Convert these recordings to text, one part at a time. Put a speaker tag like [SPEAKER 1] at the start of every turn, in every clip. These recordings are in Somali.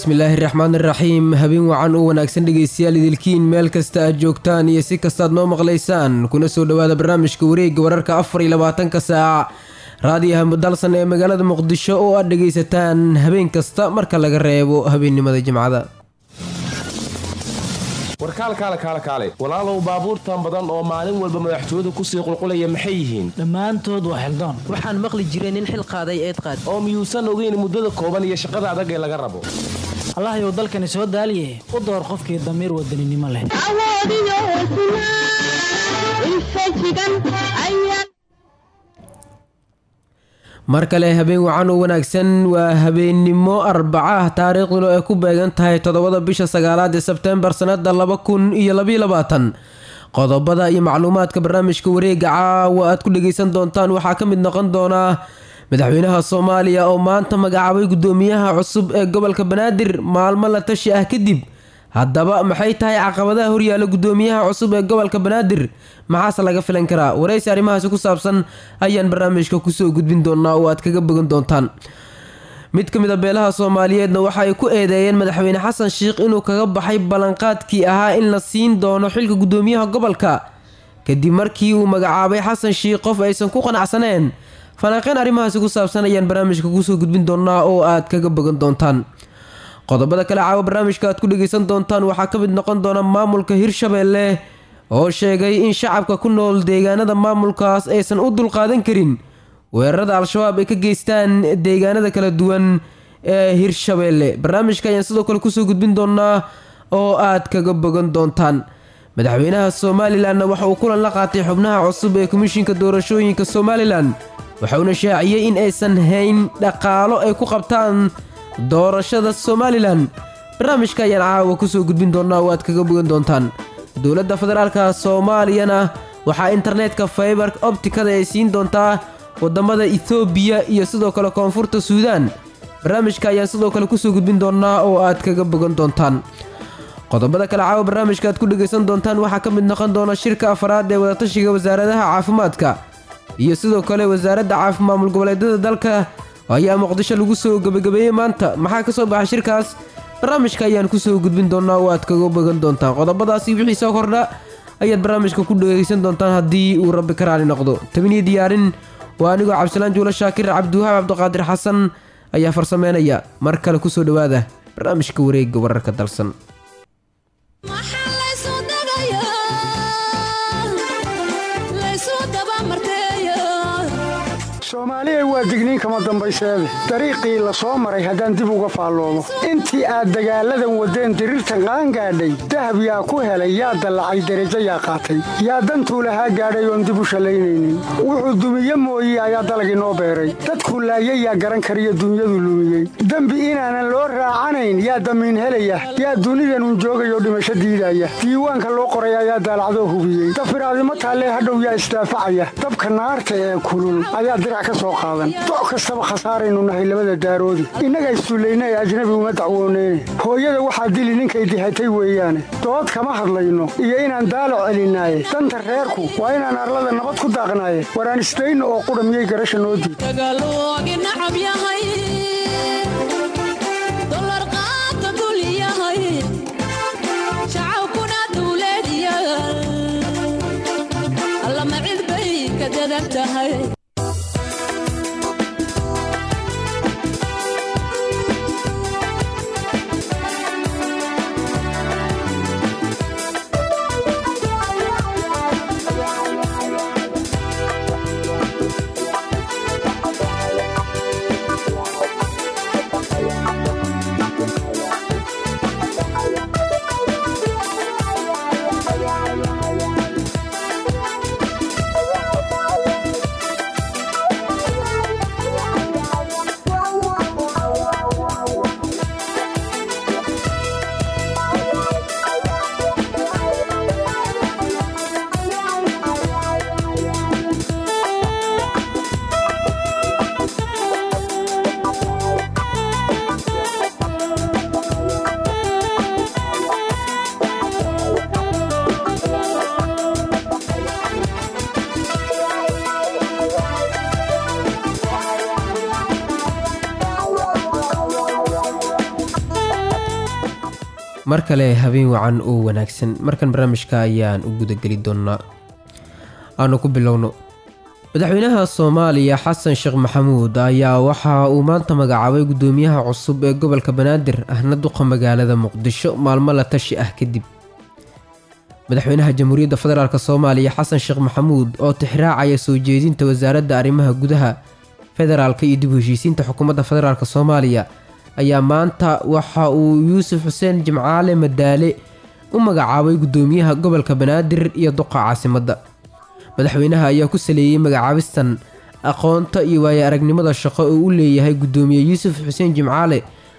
[SPEAKER 1] bismillaahi raxmaan iraxiim habeen wacan u wanaagsan dhegaystayaal idilkiin meel kasta aad joogtaan iyo si kastaad noo maqlaysaan kuna soo dhowaada barnaamijka wareegga wararka afar iyo labaatanka saac raadiyaha mudalsan ee magaalada muqdisho oo aad dhegaysataan habeen kasta marka laga reebo habeennimada jimcada
[SPEAKER 2] warkaalkaale kaale kaale walaalow baabuurtan badan oo maalin walba madaxtooyadu kusii qulqulaya maxay yihiin
[SPEAKER 3] dhammaantood waa xildaan
[SPEAKER 4] waxaan maqli jiray nin xil qaaday eed qaad
[SPEAKER 2] oo miyuusan ogeyn muddada kooban iyo shaqada adag ee laga rabo
[SPEAKER 3] allahayow dalkani soo daaliye u door qofkii damiir wadaninimo leh
[SPEAKER 5] awoodiyo hesnaa infajigan ayaa
[SPEAKER 1] mar kale habeen wacan u wanaagsan waa habeennimo arbaca taariikhduna ay ku beegan tahay toddobada bisha sagaalaad ee sebteembar sanada laba kun iyo labaiyo labaatan qodobada iyo macluumaadka barnaamijka wareega caawa aad ku dhageysan doontaan waxaa ka mid noqon doonaa madaxweynaha soomaaliya oo maanta magacaabay guddoomiyaha cusub ee gobolka banaadir maalmo la tashi ah kadib haddaba maxay tahay caqabadaha horyaala guddoomiyaha cusub ee gobolka banaadir maxaase laga filan karaa waraysi arrimahaasi ku saabsan ayaan barnaamijka kusoo gudbin doonaa oo aad kaga bogan doontaan mid ka mid a beelaha soomaaliyeedna waxa ay ku eedeeyeen madaxweyne xasan sheikh inuu kaga baxay ballanqaadkii ahaa in la siin doono xilka guddoomiyaha gobolka kadib markii uu magacaabay xasan sheikh qof aysan ku qanacsaneen falanqeyn arrimahaasi ku saabsan ayaan barnaamijka kusoo gudbin doonaa oo aad kaga bogan doontaan qodobada kale caawa barnaamijka aad ku dhageysan doontaan waxaa ka mid noqon doona maamulka hirshabeelle oo sheegay in shacabka ku nool deegaanada maamulkaas aysan u dulqaadan karin weerarada al-shabaab ay ka geystaan deegaanada kala duwan ee hirshabeelle barnaamijka ayaan sidoo kale kusoo gudbin doonaa oo aad kaga bogan doontaan madaxweynaha somalilanna waxa uu kulan la qaatay xubnaha cusub ee komishinka doorashooyinka somalilan waxauna shaaciyey in aysan hayn dhaqaalo ay ku qabtaan doorashada somalilan barnaamijka ayaan caawa kusoo gudbin doonaa oo aad kaga bogan doontaan dowladda federaalka soomaaliyana waxaa internetka faybar optikada ay siin doontaa wadamada ethoobiya iyo sidoo kale koonfurta suudaan barnaamijka ayaan sidoo kale kusoo gudbin doonaa oo aad kaga bogan doontaan qodobada kale caawa barnaamijka aad ku dhegaysan doontaan waxaa ka mid noqon doona shirka afaraad ee wadatashiga wasaaradaha caafimaadka iyo sidoo kale wasaaradda caafi maamul goboleedyada dalka ayaa muqdisho lagu soo gebagabeeyey maanta maxaa ka soo baxay shirkaas barnaamijka ayaan kusoo gudbin doonaa oo aad kaga bogan doontaan qodobadaasi wixii soo kordha ayaad barnaamijka ku dhegaysan doontaan haddii uu rabbi ka raali noqdo tabiniyo diyaarin waa anigoo cabdisalaan juulo shaakir cabdiwahaab cabdiqaadir xasan ayaa farsameynaya mar kale kusoo dhowaada barnaamijka wareegga wararka dalsan
[SPEAKER 5] maxaa laysu dagayaa laysu dabamarteeya
[SPEAKER 6] soomaaliya waa digniin kama dambayseede dariiqii la soo maray haddaan dib uga faalloomo intii aad dagaalladan waddeen diriirtan qaangaadhay dahab yaa ku helay yaa dallacay derajo yaa qaatay yaa dantuu lahaa gaadhay oon dib u shallaynaynin wuxuu dumiye mooye ayaa dalagii noo beeray dadkuu laayay yaa garan kariyo dunyadu lumiyey dembi inaanan loo raacanayn yaa damiin helaya yaa dunidanun joogayoo dhimasho diidaya diiwaanka loo qoray ayaa daalacdoo hubiyey dafiraadimo taallee hadhow yaa isdaafacaya dabka naarta ee kulul ayaa dirac ka soo qaadan doc kastaba khasaaraynu nahay labada daaroodi innaga issullayna ee ajnabi uma dacwooneyne hooyada waxaa dili ninkay dihatay weeyaane dood kama hadlayno iyo inaan daalac celinaaye danta reerku waa inaan arlada nabad ku daaqnaaye waraan isdayno oo qudha miyay garasha noo diid
[SPEAKER 5] dagaaloogi nacab yahay dolar qaata dul yahay shacabkuna dawlad yahay allama cid bay ka dadan tahay
[SPEAKER 1] mar kale habeen wacan oo wanaagsan markan barnaamijka ayaan u gudageli doonaa aanu ku bilowno madaxweynaha soomaaliya xasan sheekh maxamuud ayaa waxa uu maanta magacaabay gudoomiyaha cusub ee gobolka banaadir ahna duqa magaalada muqdisho maalmo la tashi ah kadib madaxweynaha jamhuuriyadda federaalk soomaaliya xasan sheekh maxamuud oo tixraacaya soo jeedinta wasaaradda arrimaha gudaha federaalka iyo dib u heshiisiinta xukuumadda federaalk soomaaliya ayaa maanta waxa uu yuusuf xuseen jimcaale madaale u magacaabay gudoomiyaha gobolka banaadir iyo duqa caasimadda madaxweynaha ayaa ku saleeyey magacaabistan aqoonta iyo waaye aragnimada shaqo oo u leeyahay gudoomiye yuusuf xuseen jimcaale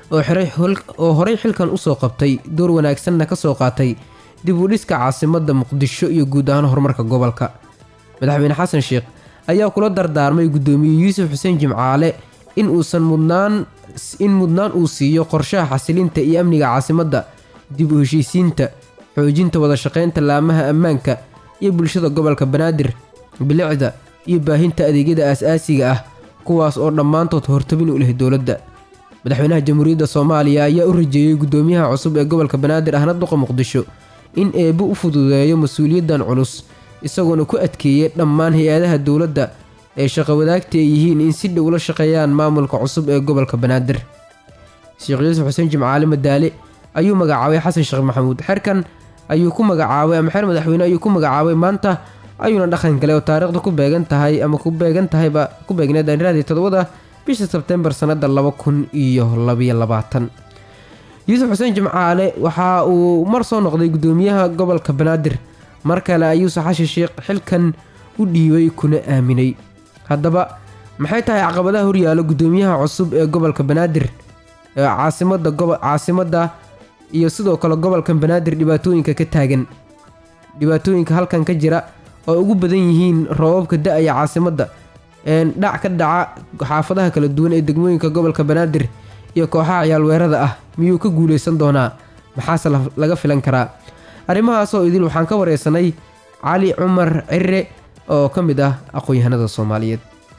[SPEAKER 1] oo horey xilkan usoo qabtay door wanaagsanna kasoo qaatay dib u dhiska caasimadda muqdisho iyo guud ahaan horumarka gobolka madaxweyne xasan sheekh ayaa kula dardaarmay gudoomiye yuusuf xuseen jimcaale in uusan mudnaan in mudnaan uu siiyo qorshaha xasilinta iyo amniga caasimadda dib u heshiisiinta xoojinta wadashaqeynta laamaha ammaanka iyo bulshada gobolka banaadir bilicda iyo baahinta adeegyada aas-aasiga ah kuwaas oo dhammaantood hortabin u leh dowladda madaxweynaha jamhuuriyadda soomaaliya ayaa u rajeeyey gudoomiyaha cusub ee gobolka banaadir ahna duqa muqdisho in eebbo u fududeeyo mas-uuliyaddan culus isagoona ku adkeeyey dhammaan hay-adaha dowladda ee shaqo wadaagta ay yihiin in si dhow la shaqeeyaan maamulka cusub ee gobolka banaadir sheekh yuusuf xuseen jimcaale madaale ayuu magacaabay xasan sheekh maxamuud xerkan ayuu ku magacaabay ama xeer madaxweyne ayuu ku magacaabay maanta ayuuna dhaqan kale oo taariikhda ku beegan tahay ama ku beegan tahayba ku beegneed aaniraadii toddobada bisha sebtembar sannada laba kun iyo labayo labaatan yuusuf xuseen jimcaale waxa uu mar soo noqday gudoomiyaha gobolka banaadir mar kale ayuuse xashi sheekh xilkan u dhiibay kuna aaminay haddaba maxay tahay caqabadaha horyaalo gudoomiyaha cusub ee gobolka banaadir caasimada caasimadda iyo sidoo kale gobolkan banaadir dhibaatooyinka ka taagan dhibaatooyinka halkan ka jira oo ugu badan yihiin roobabka da-aya caasimadda dhac ka dhaca xaafadaha kala duwan ee degmooyinka gobolka banaadir iyo kooxaha ciyaalweerada ah miyuu ka guuleysan doonaa maxaase laga filan karaa arrimahaas oo idil waxaan ka wareysanay cali cumar cire oo ka mid ah aqoon-yahanada soomaaliyeed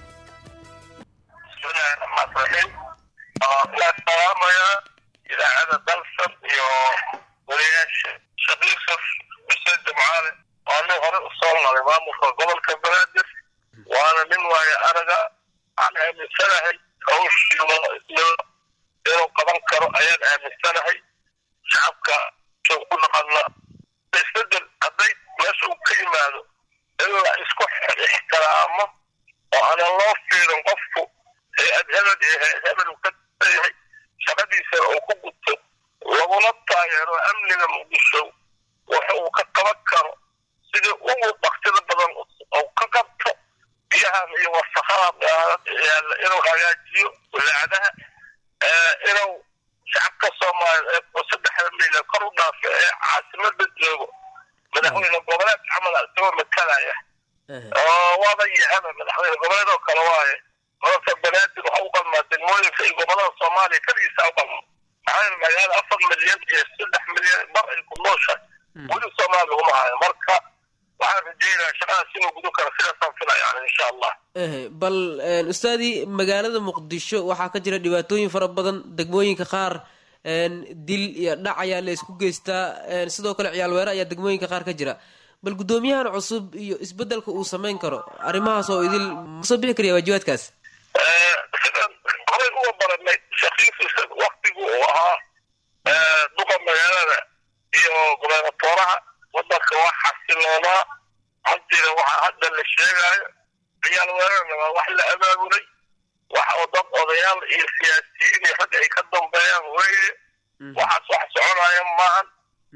[SPEAKER 7] idaacada dalsan iyo wariyaasha sheekh yuusuf xuseen jimcaale waa nin hore usoo maray maamulka gobolka banaadir waana nin waayo araga aan aaminsanahay hawshiiyo inuu qaban karo ayaan aaminsanahay shacabka soo ku naqana isbedel hadday meesha uu ka yimaado in la isku ixtiraamo oo aanan loo fiirin qofku hay-ad hebel iyo hay-ad hebel uu ka yahay shaqadiisana uu ku gudto laguna taageero amniga muqdisho waxa uu ka qaban karo sidii ugu baktida badan uu ka qabto biyahan iyo wasakhaha inuu hagaajiyo walaacadaha inuu shacabka soomaaliya ee saddexda milyan kor u dhaafa ee caasimada joogo madaxweyne goboleed camal isagoo matalaya oo waaba yahaba madaxweyne goboleed oo kale waaye gobolka banaadir waxa u qalmaa degmooyinka iyo gobolada soomaaliya keligiisa u qalma maxaa yeele magaalo afar milyan iyo saddex milyan bar ay ku nooshahay weli soomaaliya uma hayo marka waxaan rajeynayaa shaqadaas inuu gudan karo sidaasaan filayaan insha allah
[SPEAKER 1] bal ustaadii magaalada muqdisho waxaa ka jira dhibaatooyin fara badan degmooyinka qaar dil iyo dhac ayaa la isku geystaa sidoo kale ciyaalweere ayaa degmooyinka qaar ka jira bal guddoomiyahan cusub iyo isbedelka uu samayn karo arrimahaas oo idil masoo bixi karaya waajibaadkaas
[SPEAKER 7] sidaan horey uga baranay sheekhiisa waktigu uu ahaa duqa magaalada iyo gobernatooraha wadanka waa xasiloonaa haddiina waxa hadda la sheegaayo ciyaal weerarna waa wax la abaabulay wax oo dad odayaal iyo siyaasiyiin iyo rag ay ka dambeeyaan weye waxaas wax soconaya maahan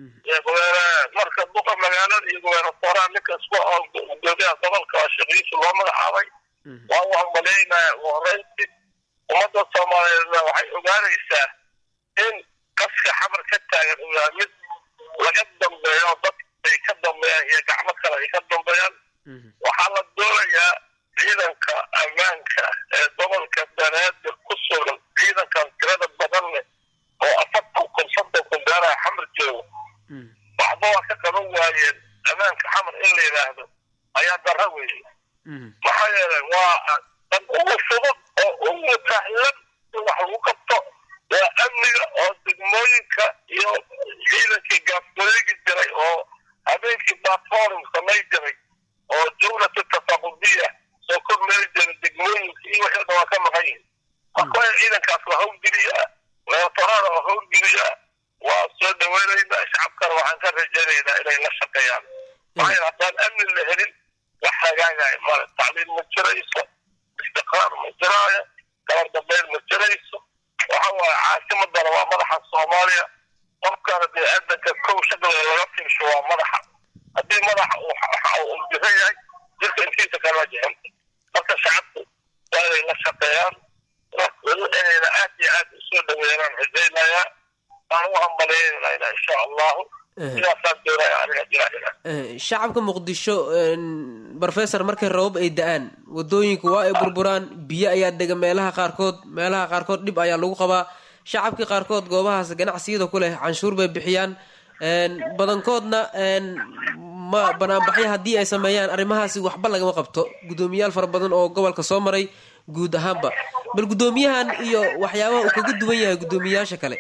[SPEAKER 7] marka duqa magaalada iyo gobernatooraha ninka isku gudoomiyaha gobolka waa sheekhiisa loo magacaabay waa u hambaleynayaa ugu horreyntii ummadda soomaaliyeedna waxay ogaanaysaa in qaska xamar ka taagan uu yahay mid laga dambeeyo dad ay ka dambeeyaan iyo gacmo kale ay ka dambeeyaan waxaa la doonayaa ciidanka ammaanka ee gobolka banaadir ku sugan ciidankan tirada badan leh oo afartan kun soddon kun gaaraha xamar joogo waxba waa ka qaban waayeen ammaanka xamar in la yidhaahdo ayaa darra weeye maxaa yeelay waa dan ugu fudud oo ugu sahlan in wax lagu qabto waa amniga oo degmooyinka iyo gaafwareegi jiray oo habeenkii platform samay jiray oo jumlatu tafaqudiya soo kor mari jiray degmooyinka iyo wixii dhan waa ka maqan yihin marka waa in ciidankaas la howlgeliyaa weerarada la howlgeliyaa waa soo dhaweynaynaa shacabkana waxaan ka rajaynaynaa inay la shaqeeyaan maxaa haddaan amni la helin wax hagaagaya male tacliim ma jirayso istiqraar ma jiraayo gabar dambeyn ma jirayso waxa waaye caasimadana waa madaxa soomaaliya qofkana dee adanka kow shaqada laga fiirsho waa madaxa haddii madaxa uu jiran yahay jirka intiisa kala jixinta marka shacabku waa inay la shaqeeyaan inayna aad iyo aad usoo dhaweeyaan rajaynayaa waan u hambalyeynayna insha allahu sidaasaan doonaya aniga jiraahina
[SPEAKER 1] shacabka muqdisho professor markay rabab ay da-aan wadooyinku waa ay burburaan biyo ayaa dega meelaha qaarkood meelaha qaarkood dhib ayaa lagu qabaa shacabkii qaarkood goobahaas ganacsiyada ku leh canshuur bay bixiyaan badankoodna ma banaanbaxyo haddii ay sameeyaan arrimahaasi waxba lagama qabto guddoomiyaal fara badan oo gobolka soo maray guud ahaanba bal guddoomiyahan iyo waxyaabaha uu kaga duwan yahay guddoomiyayaasha kale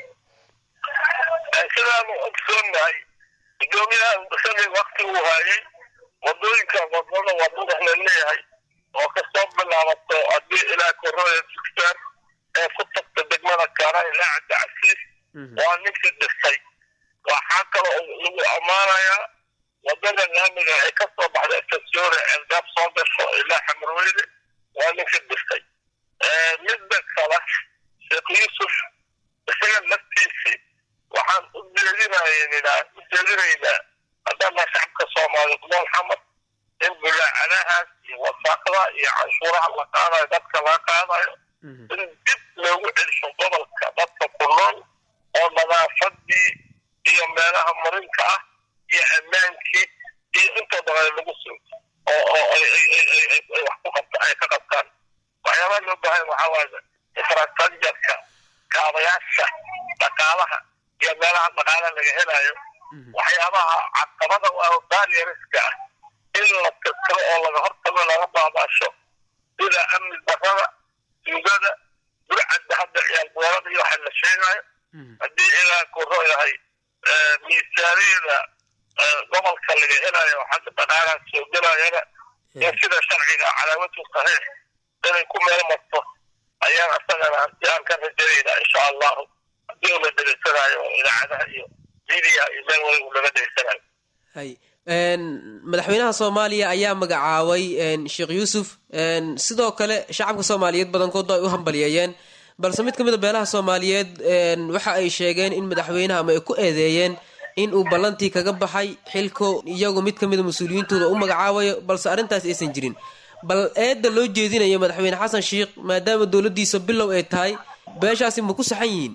[SPEAKER 7] sidaanu ogsoonnahay guddoomiyahan shalay wakti uu haayay wadooyinka wadada wadada la leeyahay oo kasoo bilaabato haddii ilaa korooya dugtaan ee ku tagta degmada kaara ilaa cabdicasiis waa ninkii dhistay waxaa kale lagu ammaanayaa wadada laamiga ay kasoo baxda estasioore ceelgaab soo gasho ilaa xamarweyne waa ninkii dhistay midda kale sheekh yuusuf isaga laftiisii waxaan u jeedinaynaa u jeedinaynaa haddana shacabka soomaaliyeed nool xamad in bulaacadahaas iyo wasaaqda iyo canshuuraha la qaadayo dadka laga qaadayo in dib loogu celsho gobolka dadka ku nool oo nadaafadii iyo meelaha marinka ah iyo ammaankii iyo intoo badan lagu sugo oo oo ay wax ku qabta ay ka qabtaan waxyaabaha loo baahan waxaa waaye infrastructureka kaabayaasha dhaqaalaha iyo meelaha dhaqaalaha laga helayo waxyaabaha caqabada u ah baariyariska ah in la tirtiro oo laga hortago laga baabaasho sida amni darrada tuugada burcadda hadda ciyaal boorada iyo waxa la sheegayo haddii ilaa kuro yahay miisaaniyada gobolka laga helayo xagga dhaqaalaha soo gelayana in sida sharciga calaamatu saxiix inay ku meel marto ayaan asagana hanti aan ka rajaynayna insha allahu haddii uu la dhegeysanayo idaacadaha iyo media iyo meel waliba uu laga dhegeysanayo
[SPEAKER 1] hay madaxweynaha soomaaliya ayaa magacaabay sheekh yuusuf sidoo kale shacabka soomaaliyeed badankood ay u hambaliyeeyeen balse mid ka mid a beelaha soomaaliyeed waxa ay sheegeen in madaxweynaha ama ay ku eedeeyeen in uu ballantii kaga baxay xilko iyagu mid ka mid a mas-uuliyiintooda u magacaabayo balse arrintaas aysan jirin bal eedda loo jeedinayo madaxweyne xasan sheikh maadaama dowladdiisa bilow ay tahay beeshaasi ma ku saxan yihiin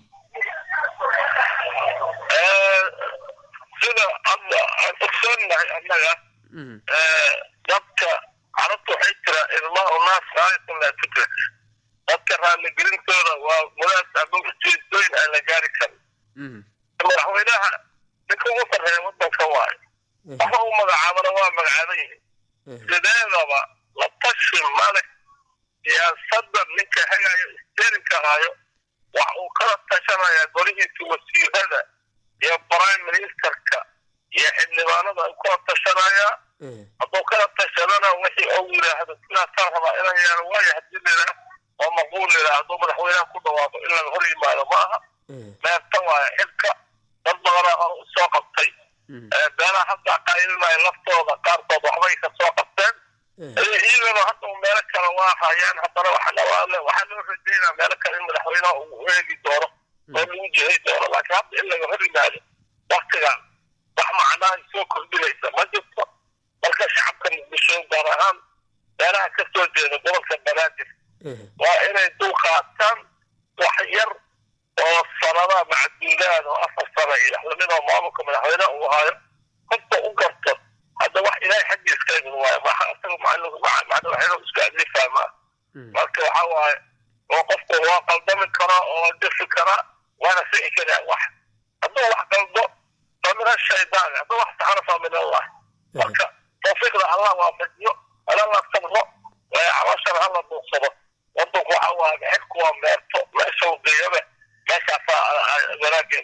[SPEAKER 7] sida hadda aan ogsoonnahay annaga dadka carabta waxay jiraa ilmaha naas raayatun laa tudrak dadka raalligelintooda waa muraad ama ujeedooyin aan la gaari karin madaxweynaha ninka ugu sarreeya waddanka waayo waxa uu magacaabana waa magacaaban yihin sideedaba la tashi male siyaasadda ninka hagayo isteerinka hayo wax uu kala tashanayaa golihiisa wasiirada iyo prime ministerka iyo xildhibaanada uu kala tashanayaa hadduu kala tashadana wixii ou yidhaahdo sidaasaan rabaa inaan yaalo waayo haddii liraa oo maquul liraa hadduu madaxweynaha ku dhawaaqo in laga hor yimaado ma aha meerta waayo xilka dad badanaa hore u soo qabtay beelaha hadda qaylinaya laftooda qaarkood waxbay ka soo qabteen iyagana hadda meelo kale waa hayaan haddana waxaa loo rajeynaa meelo kale in madaxweynaha uu eegi doono oo lagu jihay doono laakiin hadda in laga hor yimaado waktigan wax macnaha soo kordhinaysa ma jirto marka shacabka muqdisho gaar ahaan meelaha ka soo jeeda gobolka banaadir waa inay dul qaataan wax yar oo sanada macduudaad oo afar sana iyo lamidoo maamulka madaxweynaha uu hayo horta u garto hadda wax ilaahay xaggiis ka imin waayo maxa asaga madaxweynuhu isku adlifaa maa marka waxa waaye oo qofku waa qaldami karaa oo defi karaa waana sixi karaa wax hadduu wax qaldo fa min ashaydaan hadduu wax saxana fa min allah marka tawfiiqda allah waafajiyo ala la sabro calooshana hala duuqsado wadanku waxa waaye xilku waa meerto meesha uu geeyobe meeshaasaa wanaageeda ku jiraa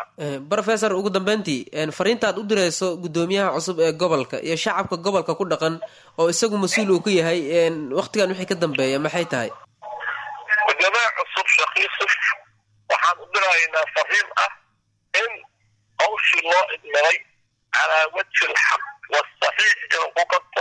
[SPEAKER 4] rofesor ugu dambeyntii fariintaad u direyso gudoomiyaha cusub ee gobolka iyo shacabka gobolka ku dhaqan oo isagu mas-uul uu ka yahay waktigan wixii ka dambeeya maxay tahay
[SPEAKER 7] gudoomiyaha cusub sheekh yuusuf waxaan u diraynaa fariin ah in hawshii loo idmaday calaa wajhi alxaq wasaxiix inuu ku qabto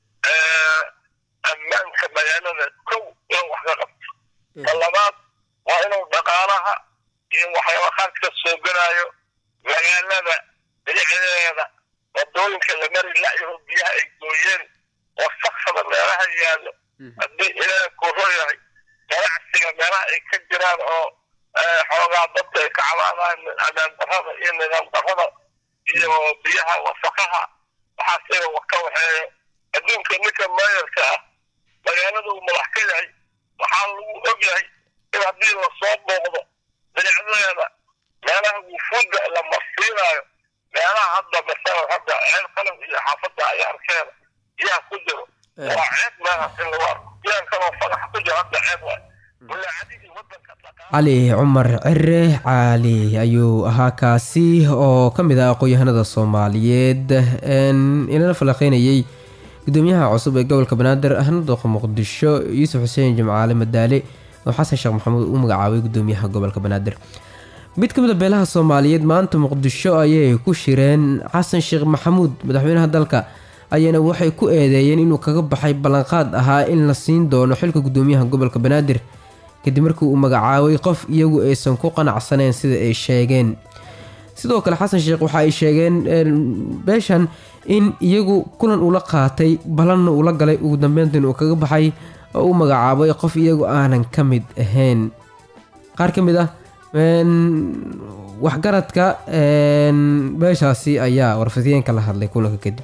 [SPEAKER 7] ammaanka magaalada kow inuu wax ka qabto ka labaad waa inuu dhaqaalaha iyo waxyaaba qaad ka soo gelaayo magaalada bilicdeeda wadooyinka la mari lacyaho biyaha ay gooyeen wasaqsada meelaha yaallo haddii ilaaha kuro yahay ganacsiga meelaha ay ka jiraan oo xoogaa dadka ay ka cabaadaan amaan darrada iyo nidaam darrada iyo biyaha wasaqaha waxaas inuu wax ka waxeeyo adduunka ninka maayarka ah magaalada uu madax ka yahay waxaa lagu og yahay in haddii lasoo booqdo bilicdeeda meelaha wufuudda la marsiinaayo meelaha hadda masalan hadda ceel qalan iyo xaafadda ayaarkeeda yaa ku jiro waa ceeb meelahaas in lagu arko yaan kaloo fagax ku jiro hadda ceeb waay walaacadihii wadanka
[SPEAKER 1] cali cumar cire cali ayuu ahaa kaasi oo ka mid ah aqoon-yahanada soomaaliyeed inala falaqeynayay gudoomiyaha cusub ee gobolka banaadir ahna dooqa muqdisho yuusuf xuseen jimcaale madaale oo xasan sheekh maxamuud u magacaabay gudoomiyaha gobolka banaadir mid ka mid a beelaha soomaaliyeed maanta muqdisho ayay ku shireen xasan sheekh maxamuud madaxweynaha dalka ayaana waxay ku eedeeyeen inuu kaga baxay ballanqaad ahaa in la siin doono xilka gudoomiyaha gobolka banaadir kadib markii uu magacaabay qof iyagu aysan ku qanacsaneen sida ay sheegeen sidoo kale xasan sheekh waxa ay sheegeen beeshan in iyagu kulan ula qaatay balanna ula galay ugu dambeyntan uu kaga baxay oo uu magacaabay qof iyagu aanan ka mid ahayn qaar ka mid ah waxgaradka beeshaasi ayaa warfidiyeenka la hadlay kulanka kadib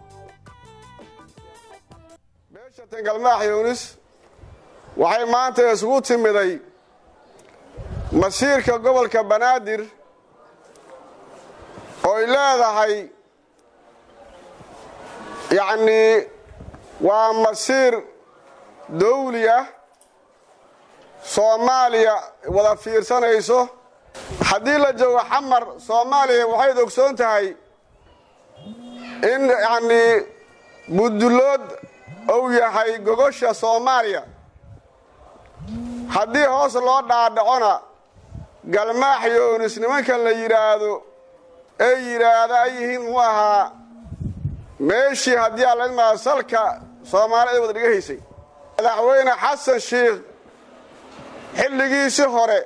[SPEAKER 8] beesha tangalmaax yuunis waxay maanta isugu timiday masiirka gobolka banaadir ooy leedahay yacnii waa masiir dawli ah soomaaliya wada fiirsanayso haddii la joogo xamar soomaaliya waxayd ogsoon tahay in yacnii budullood uu yahay gogosha soomaaliya haddii hoos loo dhaadhacona galmaax yoonis nimankan la yidhaahdo ay yidhaahda ay yihiin muxuu ahaa meeshii haddii alama salka soomaalida wada dhiga haysay madaxweyne xasan sheikh xilligiisii hore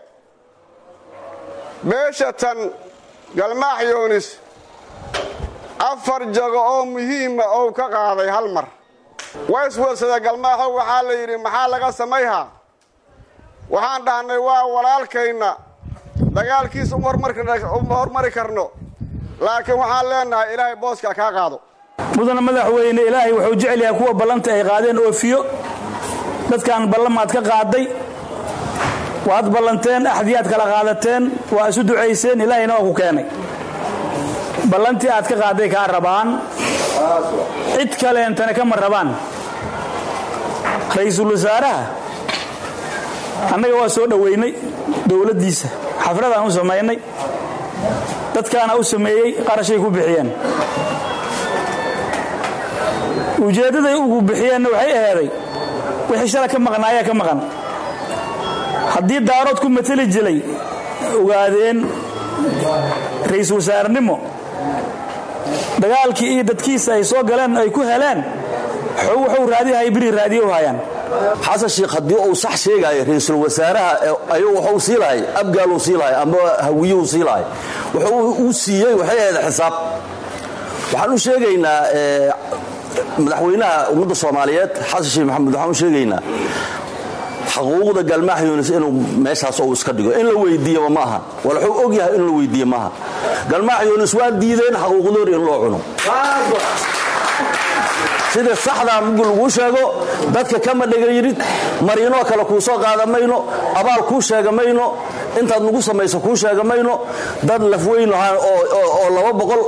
[SPEAKER 8] beesha tan galmaax yoonis afar jago oo muhiima ou ka qaaday hal mar wayswedsada galmaaxow waxaa la yidhi maxaa laga samayhaa waxaan dhahnay waa walaalkayna dagaalkiisa uma hormari karno laakiin waxaan leenahay ilaahay booskaa kaa qaado
[SPEAKER 9] mudana madaxweyne ilaahay wuxuu jecel yahay kuwa ballanta ay qaadeen oofiyo dadkaan ballamaad ka qaaday waad ballanteen axdiyaad kala qaadateen waa isu ducayseen ilaahayna waa ku keenay ballantii aad ka qaaday kaa rabaan cid kaleentana kama rabaan ra-iisul wasaaraha annaga waa soo dhoweynay dowladdiisa xafladaan u samaynay dadkaana u sameeyey qarashay ku bixiyeen ujeeddaday ugu bixiyeenna waxay aheeday wixii shala ka maqnaayaa ka maqan haddii daarood ku mateli jilay ogaadeen ra-iisul wasaarenimo dagaalkii iyo dadkiisa ay soo galeen ay ku heleen wuxuu raadihay biri raadiye u hayaan
[SPEAKER 10] xasan sheikh haddii uu sax sheegaayo ra-iisul wasaaraha ayuu waxuu sii lahay abgaaluu sii lahay ama hawiyuhu sii lahay wuxuu uu siiyey waxay ahayd xisaab waxaan u sheegaynaa madaxweynaha ummadda soomaaliyeed xasan sheekh maxamed waxaan u sheegaynaa xaquuqda galmaax yunis inuu meeshaas uu iska dhigo in la weydiiyaba ma aha wal wuxuu og yahay in la weydiiye maaha galmaax yunis waa diideen xaquuqdoori in loo cuno sida saxdaa muggi laguu sheego dadka kama dhegayrid mariinoo kale kuu soo qaada mayno abaal kuu sheega mayno intaad nagu samayso kuu sheega mayno dad lafweyn oo laba boqol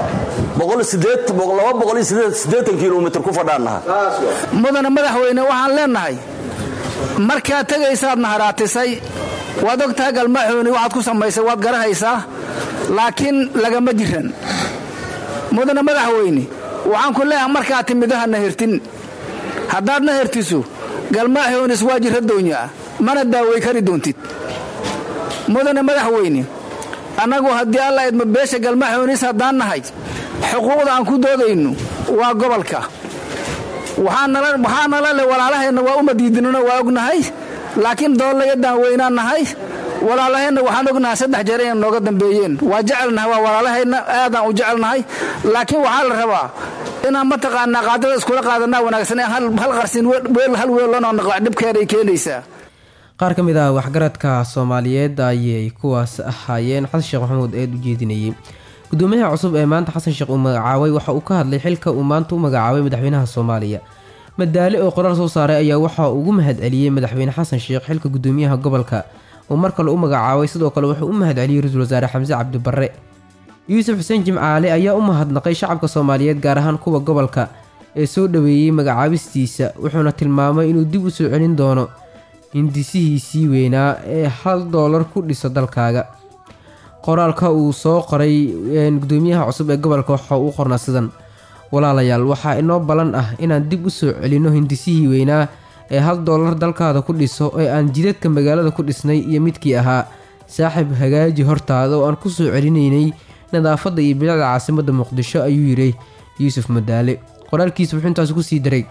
[SPEAKER 10] kilomitr ku fadhaannaha
[SPEAKER 11] mudana madaxweyne waxaan leennahay markaad tegaysaad naharaatisay waad ogtahay galmaaxooni waxaad ku samaysay waad garahaysaa laakiin lagama jiran mudane madaxweyne waxaan ku leeyahay markaad timido hana hertin haddaadna hertiso galmaaxyoonis waa jira doonyaa mana daaway kari doontid mudane madaxweyne annagu haddii alla idma beesha galmaaxyoonis haddaan nahay xuquuqda aan ku doodayno waa gobolka waxaa nala leh walaalaheenna waa uma diidinano waa ognahay laakiin doollayadaan weynaan nahay walaalaheenna waxaan ognahay saddex jeer inay nooga dambeeyeen waa jecelnahay waa walaalaheenna aadaan u jecelnahay laakiin waxaa la rabaa inaan mataqaanaa qaadada iskula qaadanaa wanaagsan hal qarsin weel hal weellanoo naqlac dhibkeeday keenaysaa
[SPEAKER 1] qaar ka mid ah waxgaradka soomaaliyeed ayay kuwaas ahaayeen xasan sheekh maxamuud eed u jeedinayay gudoomiyaha cusub ee maanta xasan sheekh uu magacaabay waxa uu ka hadlay xilka uu maanta u magacaabay madaxweynaha soomaaliya madaale oo qoraal soo saaray ayaa waxa uu ugu mahadceliyey madaxweyne xasan sheekh xilka gudoomiyaha gobolka uu mar kale u magacaabay sidoo kale wuxuu u mahadceliyey ra-iisul wasaare xamse cabdibarre yuusuf xuseen jimcaale ayaa u mahadnaqay shacabka soomaaliyeed gaar ahaan kuwa gobolka ee soo dhoweeyey magacaabistiisa wuxuuna tilmaamay inuu dib u soo celin doono hindisihiisii weynaa ee hal doolar ku dhiso dalkaaga qoraalka uu soo qoray gudoomiyaha cusub ee gobolka waxa uu qornaa sidan walaalayaal waxaa inoo ballan ah inaan dib u soo celinno hindisihii weynaa ee hal doolar dalkaada ku dhiso ee aan jidadka magaalada ku dhisnay iyo midkii ahaa saaxiib hagaaji hortaada oo aan ku soo celinaynay nadaafadda iyo bilicda caasimadda muqdisho ayuu yidhi yuusuf madaale qoraalkiisa wuxuu intaasi kusii daray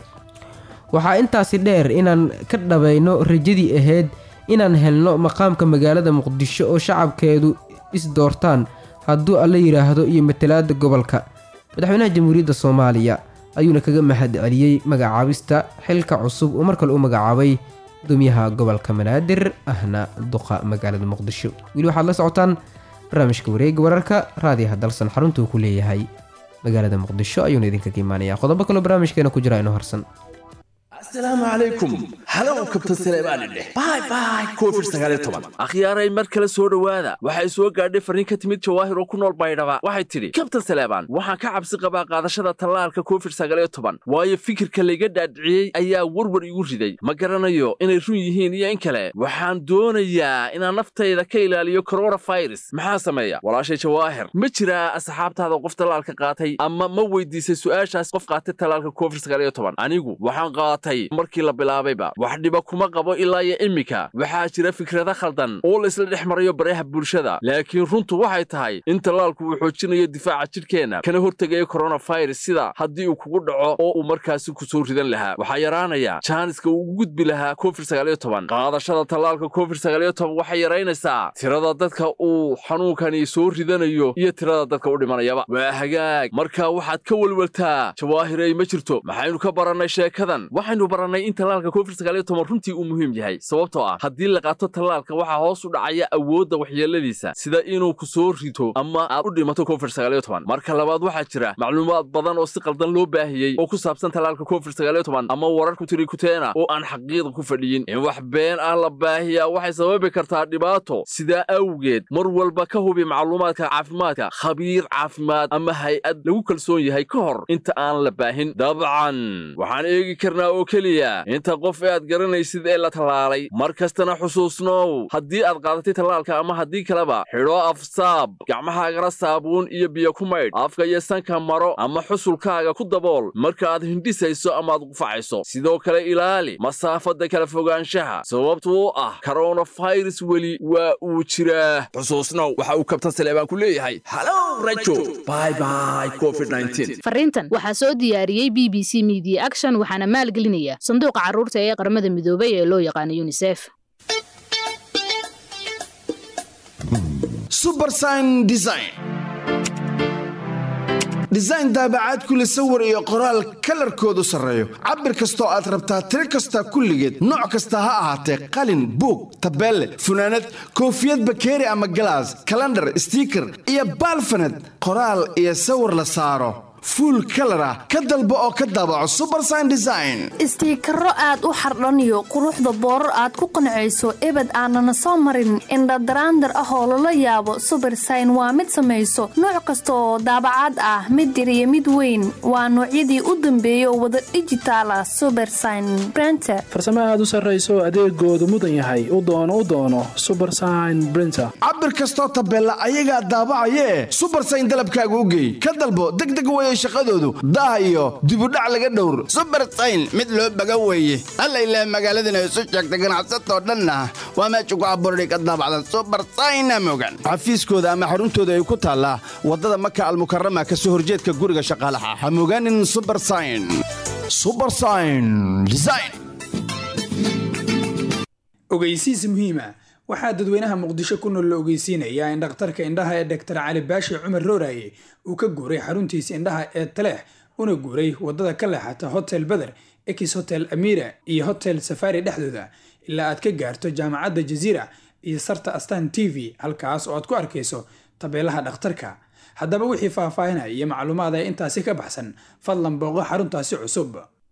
[SPEAKER 1] waxaa intaasi dheer inaan ka dhabayno rajadii ahayd inaan helno maqaamka magaalada muqdisho oo shacabkeedu is doortaan hadduu alla yidhaahdo iyo matalaada gobolka madaxweynaha jamhuuriyadda soomaaliya ayuuna kaga mahad celiyey magacaabista xilka cusub uu mar kale u magacaabay gudoomiyaha gobolka banaadir ahna duqa magaalada muqdisho weli waxaad la socotaan barnaamijka wareega wararka raadiyaha dalsan xaruntuu ku leeyahay magaalada muqdisho ayuuna idinkaga imaanaya qodobo kaloo barnaamijkeena ku jira inoo harsan
[SPEAKER 12] asalaamu calaykum halow kabtan saleebaani dheh bay bay covid sagaaliyo toban akhyaaray mar kale soo dhowaada waxay soo gaadhay farriin ka timid jawaahir oo ku nool baydhaba waxay tidhi kabtan saleebaan waxaan ka cabsi qabaa qaadashada tallaalka covid sagaaliyo toban waayo fikirka layga dhaadhiciyey ayaa warwar igu riday ma garanayo inay run yihiin iyo in kale waxaan doonayaa inaan naftayda ka ilaaliyo koronafirus maxaa sameeya walaashay jawaahir ma jiraa asxaabtaada qof tallaalka qaatay ama ma weydiisay su'aashaas qof qaatay tallaalka covid sagaaliyo toban anigu waxaan qaatay markii la bilaabayba wax dhiba kuma qabo ilaa iyo immika waxaa jira fikrada khaldan oo laysla dhex marayo baraha bulshada laakiin runtu waxay tahay in tallaalku uu xoojinayo difaaca jidhkeenna kana hortegayo koronafirus sida haddii uu kugu dhaco oo uu markaasi ku soo ridan lahaa waxaa yaraanaya jaaniska uu ugu gudbi lahaa covid sagaaliyo toban qaadashada tallaalka covid sagaaliyo toban waxay yaraynaysaa tirada dadka uu xanuunkani soo ridanayo iyo tirada dadka u dhimanayaba waa hagaag marka waxaad ka welweltaa jawaahirey ma jirto maxaynu ka barannay sheekadan waxaynu barannay in tallaalka covid sagaaliyo toban runtii uu muhiim yahay sababtoo ah haddii la qaato tallaalka waxaa hoos u dhacaya awoodda waxyeeladiisa sida inuu ku soo rito ama aad u dhimato covid sagaaliyo toban marka labaad waxaa jira macluumaad badan oo si qaldan loo baahiyey oo ku saabsan tallaalka covid sagaaliyo toban ama warar ku tiri kuteena oo aan xaqiiqa ku fadhiyin in wax been ah la baahiyaa waxay sababi kartaa dhibaato sidaa awgeed mar walba ka hubi macluumaadka caafimaadka khabiir caafimaad ama hay-ad lagu kalsoon yahay ka hor inta aan la baahin dabcan waxaan eegi karnaa oo keliya inta qof ee aad garanaysid ee la tallaalay mar kastana xusuusnow haddii aad qaadatay tallaalka ama haddii kaleba xidho afsaab gacmahaagana saabuun iyo biyo ku maydh afka iyo sanka maro ama xusulkaaga ku dabool marka aad hindhisayso ama aad qufacayso sidoo kale ilaali masaafadda kala fogaanshaha sababtu u ah koronafirus weli waa uu jiraa xusuusnow waxa uu kabtan saleebaan ku leeyahay halow rajo bay bay covid
[SPEAKER 13] fariintan waxaa soo diyaariyey b b c media action waxaana maalgelinaya sanduuqa carruurta ee qaramada midoobay ee loo yaqaano yunisef
[SPEAKER 14] subersign design design daabacaad kule sawir iyo qoraal kalarkoodu sarreeyo cabir kastoo aad rabtaa tiro kasta kulligeed nooc kasta ha ahaatee qalin buug tabeelle funaanad koofiyad bakeeri ama galaas kalandhar stiiker iyo baalfaned qoraal iyo sawir la saaro fuul kalar ah ka dalbo oo ka daabaco subersign design
[SPEAKER 15] istiikaro aad u xardhaniyo quruxda boorar aad ku qancayso ebed aanana soo marin indhadaraandar ah oo lala yaabo subersign waa mid samayso nooc kasta oo daabacaad ah mid yar iyo mid weyn waa noocyadii u dambeeya oo wada dhijitaala subersign brenter
[SPEAKER 16] farsamo aad u sarrayso adeegoodu mudan yahay u doono u doono subersign brinter
[SPEAKER 14] cabir kastoo tabeella ayagaa daabacayee subersign dalabkaaga u geey ka dalbo degdeg weye shaqadoodu daah iyo dibudhac laga dhowr
[SPEAKER 17] subersayn mid loo baga weeye alla ilaah magaaladana isu sheegta ganacsatoo dhanna waa meesha ku abuurday ka daabacdan subersayna mogan
[SPEAKER 14] xafiiskooda ama xaruntooda ay ku taallaa waddada maka almukarama ka soo horjeedka guriga shaqaalaha ha mogaanin subersign subersign design
[SPEAKER 18] ogeysiis muhiima waxaa dadweynaha muqdisho ku nool la ogeysiinayaa in dhakhtarka indhaha ee doktor cali baashi cumar rooraye uu ka guuray xaruntiisa indhaha ee taleex una guuray waddada ka leexata hotel beder ex hotel amira iyo hotel safari dhexdooda ilaa aad ka gaarto jaamacadda jaziira iyo sarta astan t v halkaas oo aad ku arkayso tabeelaha dhakhtarka haddaba wixii faahfaahinaya iyo macluumaad ee intaasi ka baxsan fadlan booqo xaruntaasi cusub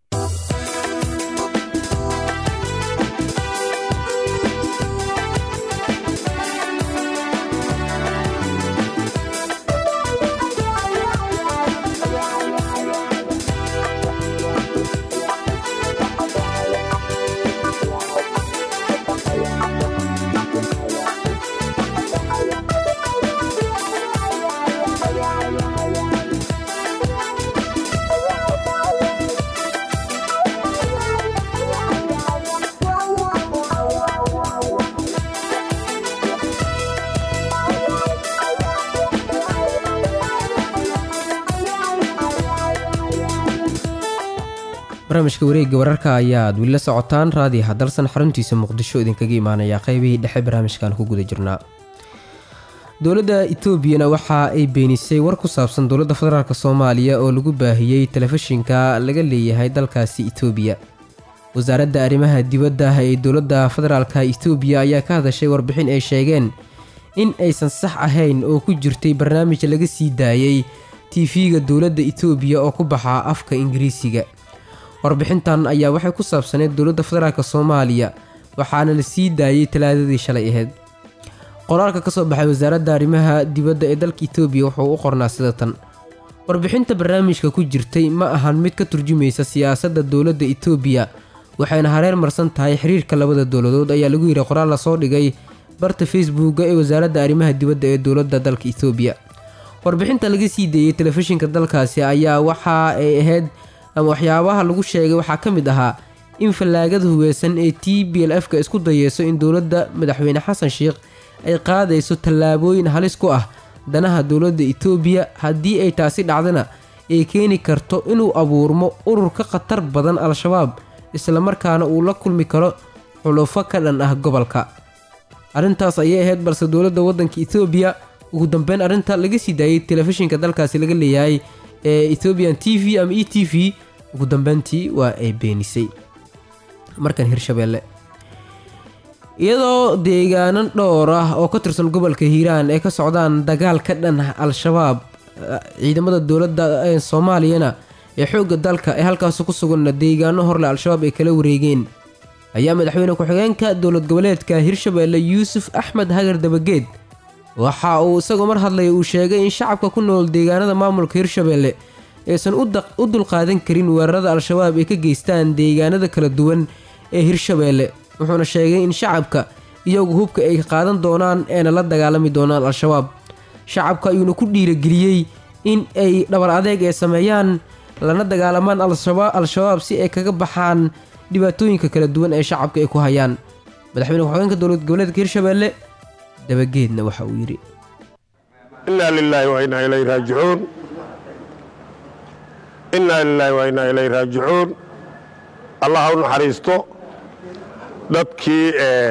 [SPEAKER 1] barnaamijka wareegga wararka ayaad weli la socotaan raadiyaha dalsan xaruntiisa muqdisho idinkaga imaanaya qeybihii dhexe barnaamijkan ku guda jirnaa dowladda etoobiyana waxa ay beenisay war ku saabsan dowladda federaalk soomaaliya oo lagu baahiyey telefishinka laga leeyahay dalkaasi etoobiya wasaaradda arrimaha dibadda ee dowladda federaalka etoobiya ayaa ka hadashay warbixin ay sheegeen in aysan sax ahayn oo ku jirtay barnaamij laga sii daayey tv-ga dowladda etoobiya oo ku baxa afka ingiriisiga warbixintan ayaa waxay ku saabsaneyd dowladda federaalk soomaaliya waxaana la sii daayey talaadadii shalay ahayd qoraalka ka soo baxay wasaaradda arrimaha dibadda ee dalka etoobiya wuxuu u qornaa sida tan warbixinta barnaamijka ku jirtay ma ahan mid ka turjumaysa siyaasadda dowladda etoobiya waxayna hareer marsan tahay xiriirka labada dowladood ayaa lagu yidhi qoraal lasoo dhigay barta facebooka ee wasaaradda arrimaha dibadda ee dowladda dalka etoobiya warbixinta laga sii deeyey telefishinka dalkaasi ayaa waxa ay ahayd ama waxyaabaha lagu sheegay waxaa ka mid ahaa in fallaagada huweysan ee t b l f ka isku dayeyso in dowladda madaxweyne xasan sheikh ay qaadayso tallaabooyin halis ku ah danaha dowladda etoobiya haddii ay taasi dhacdana ay keeni karto inuu abuurmo urur ka khatar badan al-shabaab islamarkaana uu la kulmi karo xulufo ka dhan ah gobolka arrintaas ayay ahayd balse dowladda waddanka etoobiya ugu dambeyn arrinta laga sii daayey telefishinka dalkaasi laga leeyahay ee ethoobian t v ama e t v ugu dambeyntii waa ay beenisay markan hirshabeelle iyadoo deegaano dhowr ah oo ka tirsan gobolka hiiraan ay ka socdaan dagaal ka dhan al-shabaab ciidamada dowladda ee soomaaliyana ee xoogga dalka ee halkaasi ku suganna deegaano horle al-shabaab ay kala wareegeen ayaa madaxweyne ku-xigeenka dowlad goboleedka hirshabeelle yuusuf axmed hagar dabageed waxa uu isagoo mar hadlaya uu sheegay in shacabka ku nool deegaanada maamulka hirshabeelle aysan u dulqaadan karin weerarada al-shabaab ay ka geystaan deegaanada kala duwan ee hirshabeelle wuxuuna sheegay in shacabka iyagu hubka ay qaadan doonaan eena la dagaalami doonaan al-shabaab shacabka ayuuna ku dhiirageliyey in ay dhabar adeeg ay sameeyaan lana dagaalamaan al-shabaab si ay kaga baxaan dhibaatooyinka kala duwan ee shacabka ay ku hayaan madaxweyne ku-xigeenka dowlad goboleedka hirshabeelle dabageedna waxa uu yidhi
[SPEAKER 19] inaa lilaahi wa inaa ilayhi raajicuun inaa lilaahi wa inaa ilayhi raajicuun allah ha u naxariisto dadkii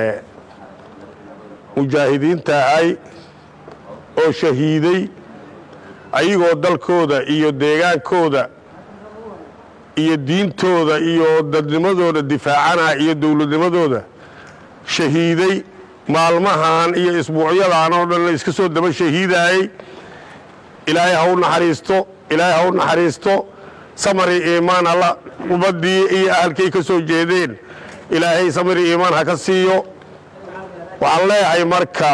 [SPEAKER 19] mujaahidiinta ahay oo shahiiday ayagoo dalkooda iyo deegaankooda iyo diintooda iyo dadnimadooda difaacana iyo dowladnimadooda shahiiday maalmahan iyo isbuucyadan oo dhan la iska soo daba shahiidaayey ilaahay ha u naxariisto ilaahay ha u naxariisto samari iimaan alla ummaddii iyo ahalkay ka soo jeedeen ilaahay samari iimaan ha ka siiyo waxaan leeyahay marka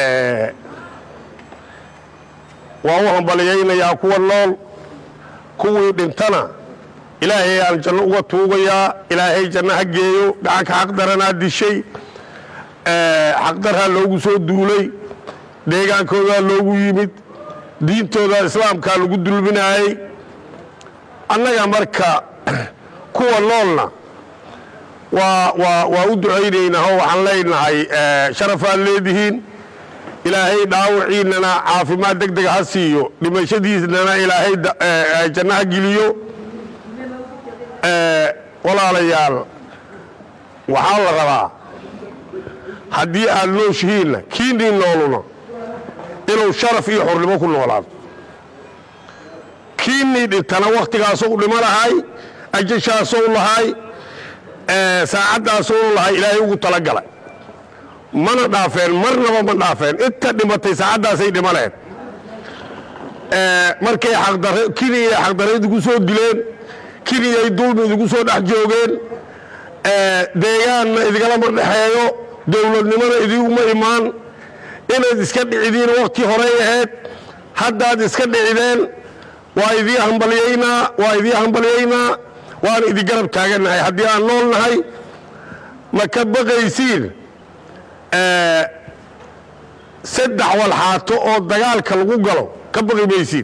[SPEAKER 19] waan u hambalyaynayaa kuwa nool kuwii dhintana ilaahay aan janno uga tuugayaa ilaahay janno ha geeyo gacanka xaqdaranaa dishay xaqdarhaa loogu soo duulay deegaankoodaa loogu yimid diintooda islaamkaa lagu dulminaayey annaga marka kuwa noolna waa waa waa u ducaynaynaa oo waxaan leenahay sharafaad leedihiin ilaahay dhaawiciinnana caafimaad deg dega ha siiyo dhimashadiisnana ilaahay janno ha geliyo walaalayaal waxaa la rabaa haddii aad nooshihiinna kiinii nooluna inuu sharaf iyo xornimo ku noolaado kiinii dhintana wakhtigaasou dhimo lahay ajashaasou lahay saacaddaasou lahay ilaahay ugu talagalay mana dhaafeen marnaba ma dhaafeen inta dhimatay saacaddaasay dhimo laheed markay kiniyay xaqdarrayd igu soo dileen kiniyay dulmi idigu soo dhex joogeen deegaanna idigalama dhexeeyo dowladnimada idiguma imaan inayd iska dhicidiin wakhti horey ahayd haddaad iska dhicideen waa idii hambalyaynaa waa idii hambalyaynaa waan idi garab taagannahay haddii aan nool nahay ma ka baqaysiin saddex walxaato oo dagaalka lagu galo ka baqi maysiin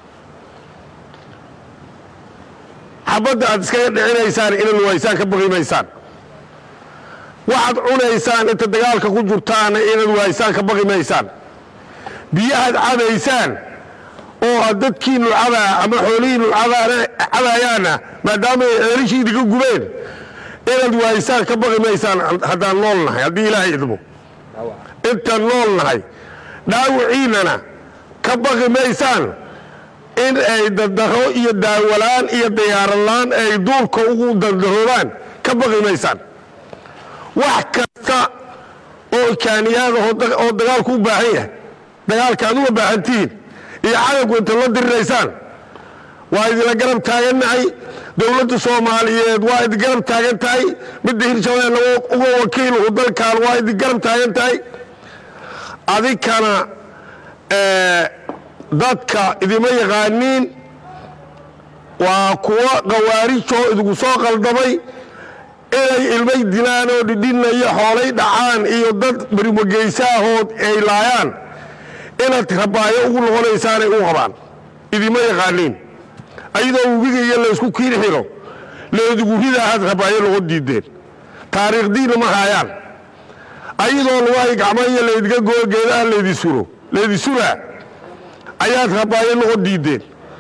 [SPEAKER 19] xabadda aad iskaga dhicinaysaan inaad waysaan ka baqi maysaan waxaad cunaysaan inta dagaalka ku jirtaana inaad waaysaan ka baqi maysaan biyahaad cabaysaan oo aad dadkiinnu cabaa ama xoolihiinnu cabayaana maadaama ay ceelishii idiga gubeen inaad waaysaan ka baqi maysaan haddaan nool nahay haddii ilaahay idmo intaan nool nahay dhaawiciinnana ka baqi maysaan in ay dadaro iyo daawalaan iyo diyaarolaan ay duurka ugu dardaroobaan ka baqi maysaan wax kasta oo kaaniyaada oo dagaalku u baahan yahay dagaalka aad uga baahantihiin iyo cadawku inta la diriraysaan waa idinla garab taagannahay dowladda soomaaliyeed waa idin garab taagan tahay midda hirshabeelle uga wakiiluhu dalkan waa idin garab taagan tahay adinkana dadka idima yaqaaniin waa kuwa khawaarijoo idigu soo qaldamay inay ilmay dilaan oo dhidhinnayo xoolay dhacaan iyo dad barimageysahood ay laayaan inaad rabaayo ugu noqonaysaanay u qabaan idima yaqaaniin ayadoo webiga iyo laysku kiin xiro leedigu ridaahaad rabaayo noqo diideen taariikhdiinna ma haayaan ayadoo lugahay gacmaiyo laydiga goo geedaha laydi suro laydi suraa ayaad rabaayo noqo diideen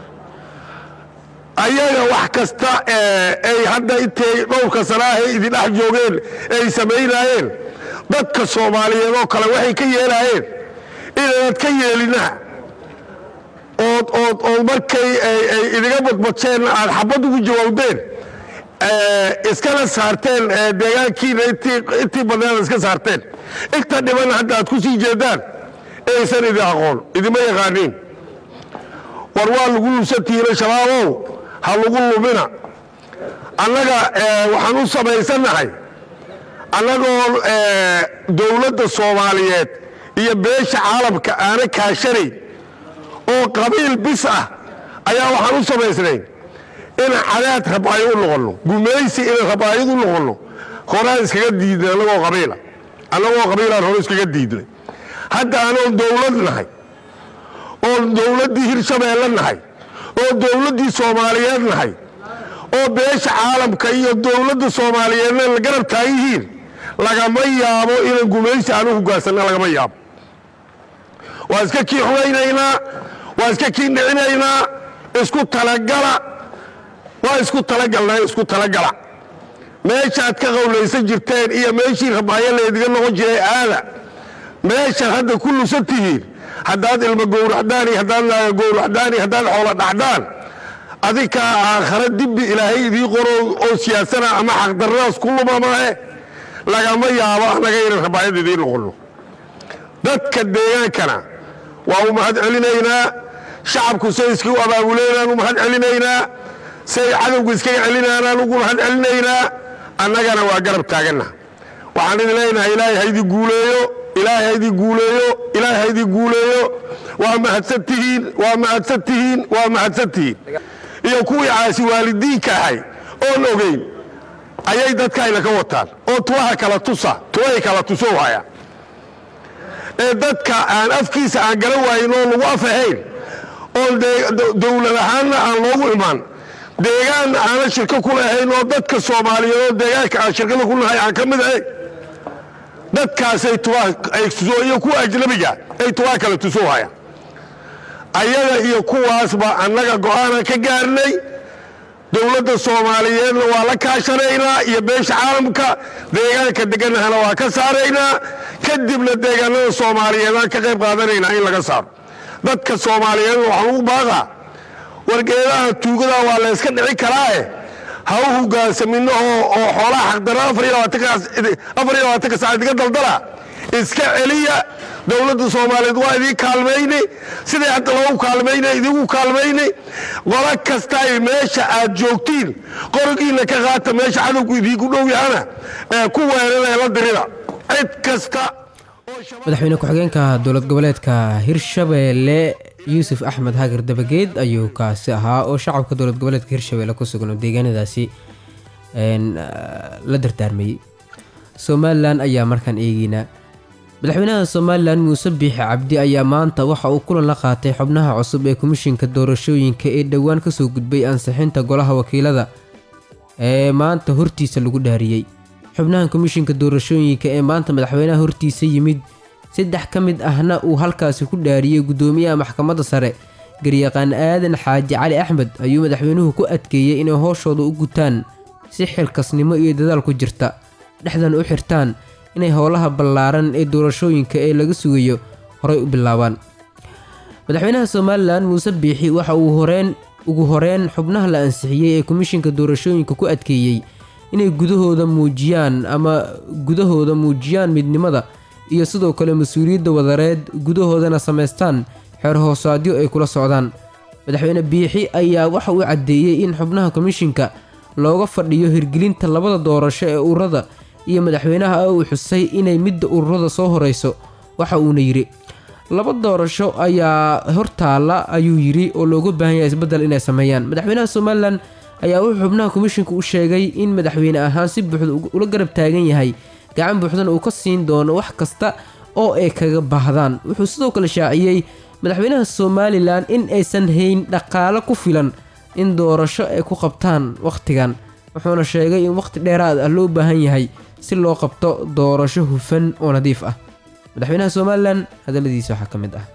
[SPEAKER 19] ayaga wax kasta ay hadda intay dhowrka sanaahay idindhex joogeen ay samaynaayeen dadka soomaaliyeed oo kale waxay ka yeelaayeen inaanad ka yeelina ood ood ood markay ay idiga badbadsheenna aad xabad ugu jawaabdeen iskana saarteen deegaankiina intii badneed iska saarteen inta dhibanna hadda aad ku sii jeedaan aysan idin aqoon idima yaqaaniin war waa lagu lusantihiina shabaabow ha lagu lumina annaga waxaan u samaysannahay annagoo dowladda soomaaliyeed iyo beesha caalamka aana kaashanayn oo qabiil bis ah ayaa waxaan u samaysnayn inaan cadaad rabaayo u noqonno gumaysi inaan rabaayad u noqonno horaan iskaga diidnay annagoo qabiila annagoo qabiilaan hore iskaga diidnay hadda anoon dowlad nahay oon dowladdii hirshabeelle nahay oo dowladdii soomaaliyeed nahay oo beesha caalamka iyo dowladda soomaaliyeedna la garab taagihiin lagama yaabo inaan gumaysi aan u hogaansanna lagama yaabo waa iska kii xugaynaynaa waa iska kii dhicinaynaa isku talagala waa isku talagalnaa isku talagala meeshaad ka qowlaysan jirteen iyo meeshii rabaayo laydiga noqon jiray aada meeshaad hadda ku lusan tihiin haddaad ilmo gowracdaan iyo haddaad naaga gowracdaan iyo haddaad xoola dhacdaan adinkaa aakhare dibbi ilaahay idii qoro oo siyaasana ama xaqdarradaas ku luma maahe lagama yaabo annaga inaan rabaayad idiin noqonno dadka deegaankana waa u mahad celinaynaa shacabku say iska u abaabuleynaan u mahad celinaynaa say cadowga iskaga celinaanaan ugu mahad celinaynaa annagana waa garab taaganna waxaan idin leenahay ilaahay haydii guuleeyo ilaahay haydii guuleeyo ilaahay haydii guuleeyo waa mahadsan tihiin waa mahadsan tihiin waa mahadsan tihiin iyo kuwii caasi waalidiinka ahay oon ogeyn ayay dadkayna ka wataan oo tuwaha kala tusa tuwahay kala tuso haya ee dadka aan afkiisa aan garan waayin oo lagu af ahayn oon dowlad ahaanna aan loogu imaan deegaan aanan shirko ku lahayn oo dadka soomaaliyeed oo deegaanka aan shirkada ku nahay aan ka mid ahayn dadkaasay tuwaa ay tuso iyo kuwa ajnabiga ay tuwaa kala tuso haya ayaga iyo kuwaasba annaga go'aanan ka gaarnay dowladda soomaaliyeedna waa la kaashanaynaa iyo beesha caalamka deegaanka deganahana waa ka saaraynaa kadibna deegaanada soomaaliyeedaan ka qayb qaadanaynaa in laga saaro dadka soomaaliyeedna waxaa lagu baaqaa wargeedaha tuugada waa la yska dhici karaae ha u hogaansamino oo xoolaha xaqdara afar iyo labaatanka saacad iga daldala iska celiya dowladda soomaaliyeed waa idiin kaalmayni siday hadda loogu kaalmayna idigu kaalmayni qolo kasta ay meesha aad joogtiin qorigiina ka qaata meesha cadowgu idiinku dhow yahana ku weeraree la dirida cid kasta
[SPEAKER 1] madaxweyne ku-xigeenka dowlad goboleedka hirshabeelle yuusuf axmed hagar dabageed ayuu kaasi ahaa oo shacabka dowlad goboleedka hirshabeelle ku sugan oo deegaanadaasi la dardaarmayey somalilan ayaa markaan eegeynaa madaxweynaha somalilan muuse biixi cabdi ayaa maanta waxa uu kulan la qaatay xubnaha cusub ee komishinka doorashooyinka ee dhowaan kasoo gudbay ansixinta golaha wakiilada ee maanta hortiisa lagu dhaariyey xubnahan komishinka doorashooyinka ee maanta madaxweynaha hortiisa yimid saddex ka mid ahna uu halkaasi ku dhaariyey guddoomiyaha maxkamadda sare garyaqaan aadan xaaji cali axmed ayuu madaxweynuhu ku adkeeyey inay hooshooda u gutaan si xilkasnimo iyo dadaal ku jirta dhexdan u xirtaan inay howlaha ballaaran ee doorashooyinka ee laga sugayo horay u bilaabaan madaxweynaha somalilan muuse biixi waxa uu horeen ugu horeyn xubnaha la ansixiyey ee komishinka doorashooyinka ku adkeeyey inay gudahooda muujiyaan ama gudahooda muujiyaan midnimada iyo sidoo kale mas-uuliyadda wadareed gudahoodana samaystaan xeer hoosaadyo ay kula socdaan madaxweyne biixi ayaa waxa uu caddeeyey in xubnaha komishinka looga fadhiyo hirgelinta labada doorasho ee ururada iyo madaxweynaha uu xusay inay midda ururada soo horeyso waxa uuna yidhi laba doorasho ayaa hortaala ayuu yidhi oo looga baahan yahay isbeddel inay sameeyaan madaxweynaha somalilan ayaa wuxuu xubnaha komishinka u sheegay in madaxweyne ahaan si buuxda ula garab taagan yahay gacan buuxdana uu ka siin doono wax kasta oo ay kaga baahdaan wuxuu sidoo kale shaaciyey madaxweynaha somalilan in aysan hayn dhaqaalo ku filan in doorasho ay ku qabtaan wakhtigan wuxuuna sheegay in wakhti dheeraad ah loo baahan yahay si loo qabto doorasho hufan oo nadiif ah madaxweynaha somalilan hadalladiisa waxaa ka mid ah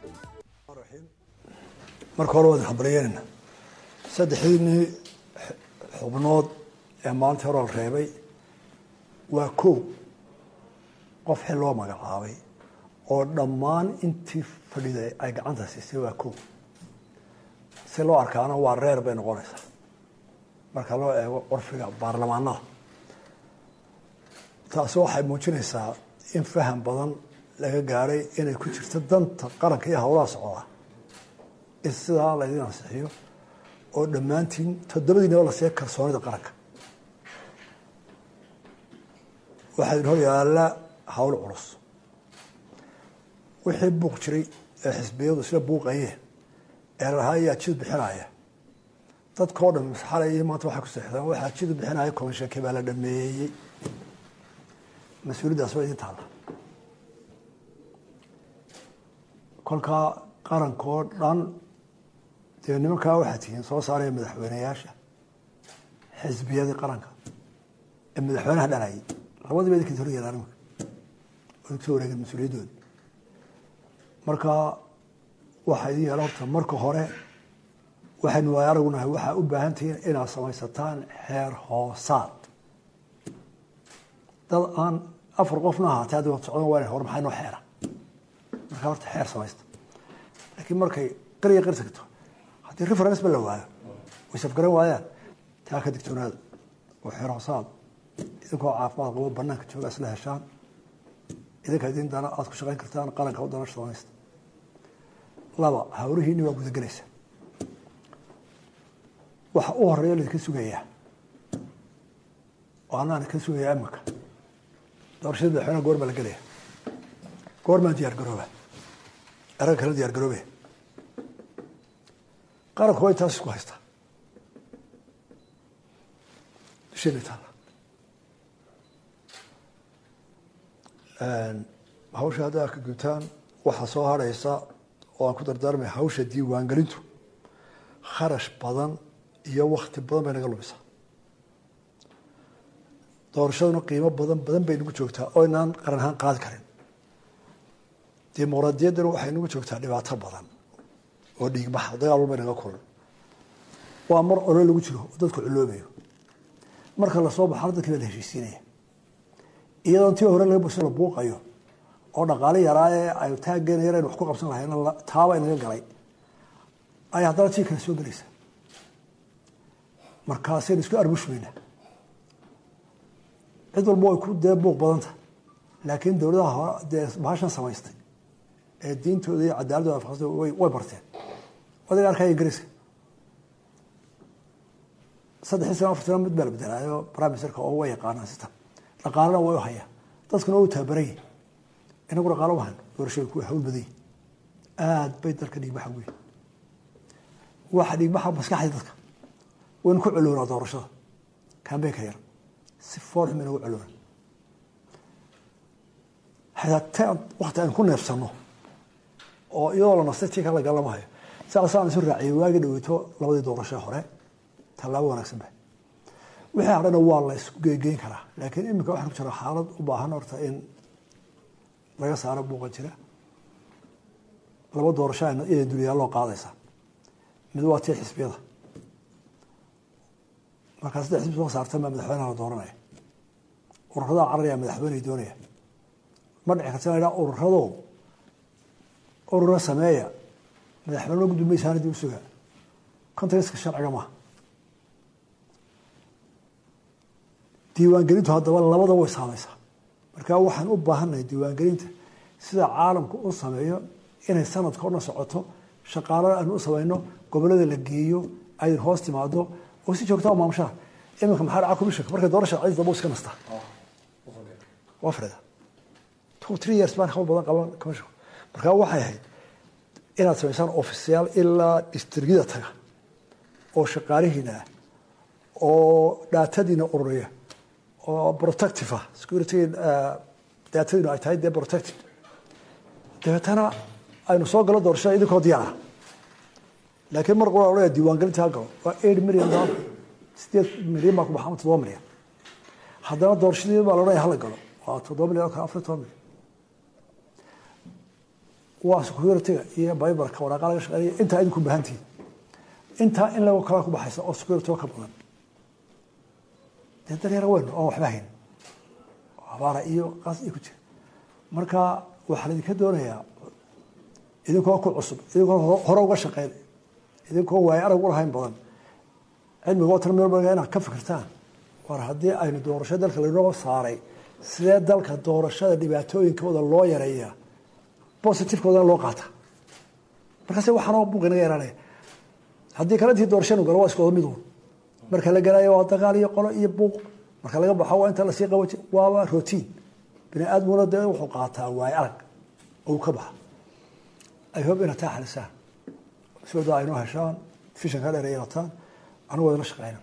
[SPEAKER 20] marka hore waad habaryeynayna saddexdiinii xubnood ee maalintii hore la reebay waa kow qof xil loo magacaabay oo dhammaan intii fadhiday ay gacanta siisay waa kow si loo arkaana waa reer bay noqonaysaa marka loo eego qorfiga baarlamaanada taasi waxay muujinaysaa in faham badan laga gaaray inay ku jirto danta qaranka iyo howlaha socda in sidaa laydin ansixiyo oo dhammaantiin toddobadiinaba la siiya kalsoonida qaranka waxaa idin hor yaalla hawl culus wixii buuq jiray ee xisbiyadu isla buuqayeen ee lahaa ayaa jid bixinaya dadkao dhan xalay iyo maanta waxay ku seexdaan waxaa jid bixinaya komishanki baa la dhameeyey mas-uuliyaddaas waa idin taalla kolkaa qarankoo dhan dee nimankaa waxaa tihiin soo saaraya madaxweyneyaasha xisbiyadii qaranka ee madaxweynaha dhalayay labadiiba idinka hor yeelaan imika oo idinkusoo wareegeen mas-uuliyaddooda marka waxaa idin yeela horta marka hore waxaynu waay aragunahay waxaa u baahan tihiin inaad samaysataan xeer hoosaad dad aan afar qofna ahaatay haddi wad socdan waa hor maxay noo xeera markaa horta xeer samaysta laakiin markay qariya qari tagto haddii reference ba la waayo way safgaran waayaan taa ka digtoonaada oo xeer hoosaad idinkoo caafimaad qabo banaanka jooga isla heshaan idinka idin dana aada ku shaqayn kartaan qaranka u dana samaysta laba hawrihiinni waa gudagelaysa waxa u horeeya laydinka sugayaa oo anaan ka sugayaa iminka doorashada madaxweynaha goor baa la gelaya goormaan diyaar garooba eragga kala diyaar garoobe qaranku waa intaas isku haystaa dusheena taala hawsha hadda ka gutaan waxaa soo harhaysa oo aan ku dardaarmay hawsha diiwaangelintu kharash badan iyo wakti badan bay naga lumisaa doorashaduna qiimo badan badan bay nagu joogtaa oo inaan qaran ahaan qaadi karin dimuqraadiyaddana waxay nagu joogtaa dhibaato badan oo dhiigbaxa dagaal walba naga kulan waa mar olo lagu jiro oo dadku culoobayo marka lasoo baxana dadkii baa la heshiisiinaya iyadoon tii hore laga buso la buuqayo oo dhaqaale yaraa ee ay taaggeena yar aynu wax ku qabsan lahayn taaba inaga galay ay haddana tii kale soo gelaysa markaasaynu isku arbushmayna cid walba way ku dee buuq badanta laakiin dowladaha hore dee bahashan samaystay ee diintooda iyo cadaaladooda afaqsada way way barteen odayga arkaya ingiriiska saddexii sano afar sano mid baa la bedelaayo prime ministerka oo way yaqaanaan system dhaqaalena way u hayaa dadkuna waa u tababaran yihin inagu dhaqaalo wahan doorashooyinku way hawl badan yihin aad bay dalka dhiigbaxa ugu yihin waxa dhiigbaxa maskaxda dadka waynu ku coloonaa doorashada kambeynka yar si foolxum inagu coloona xataa wakti aynu ku neefsano oo iyadoo la nastay tii kale la galamahayo saasaan isu raaciyay waagi dhaweyto labadii doorasho hore tallaabo wanaagsan ba wixii hadhana waa la isku geegeyn karaa laakiin iminka waxaan ku jira xaalad u baahan horta in laga saaro buuqa jira laba doorasho inay duliyaaloo qaadaysa mid waa tii xisbiyada markaa saddex xisbi soo saartan baa madaxweynaha la dooranaya ururadaa cararaya madaxweyney doonaya ma dhici karta la ururado urura sameeya madaxweyne gudumeysaana dib u sugaa contexka sharciga maaha diiwaangelintu haddaba labada way saamaysaa marka waxaan u baahannahay diiwaangelinta sida caalamku u sameeyo inay sanadka ona socoto shaqaalada aynu u samayno gobolada la geeyo aydin hoos timaado oo si joogta maamushaha iminka maxaa dhaca commissionka markay doorasha cid dabo iska nastaa waa freda two three years baan hawl badan qaban commissionka marka waxay ahayd inaad samaysaan ofisyaal ilaa distrigida taga oo shaqaalihiina ah oo dhaatadiina ururiya oo protective ah security daatadiinu ay tahay dee protective dabeetana aynu soo galo doorashada idinkoo diyaara laakiin mar qura odhaya diiwaangelinta ha galo waa eight million dollar sideed milyan baa ku baxa ama toddoba milyan haddana doorashadii baa la odhanaya hala galo waa toddoba milyan oo kale afar toban milyan waa securityga iyo bibarka waraaqa laga shaqeynaya intaa idinku baahantihin intaa in lago kala ku baxaysa oo security ka badan dee daryar weyn oo waxba hayn abaara iyo qaas iyo ku jira marka waxaa laidinka doonayaa idinkoo ku cusub idinkoo hore uga shaqeyn idinkoo waayo arag u lahayn badan cilmiga oo tan meel badan inaad ka fikirtaan war haddii aynu doorasho dalka lainoo saaray sidee dalka doorashada dhibaatooyinkooda loo yareeyaa positivekooda loo qaata markaase waxaanoo buuq inaga yaraanaya haddii kale intii doorashanu galo waa isku wada mid uun marka la galayo waa dagaal iyo qolo iyo buuq marka laga baxo waa inta lasii qabaji waaba rotiin bini aadmuna dee wuxuu qaataa waayo arag ou ka baxa ay hob inaad taa xalisaan sooda aynoo heshaan fishanka dheer ay rataan anigu wadala shaqeyna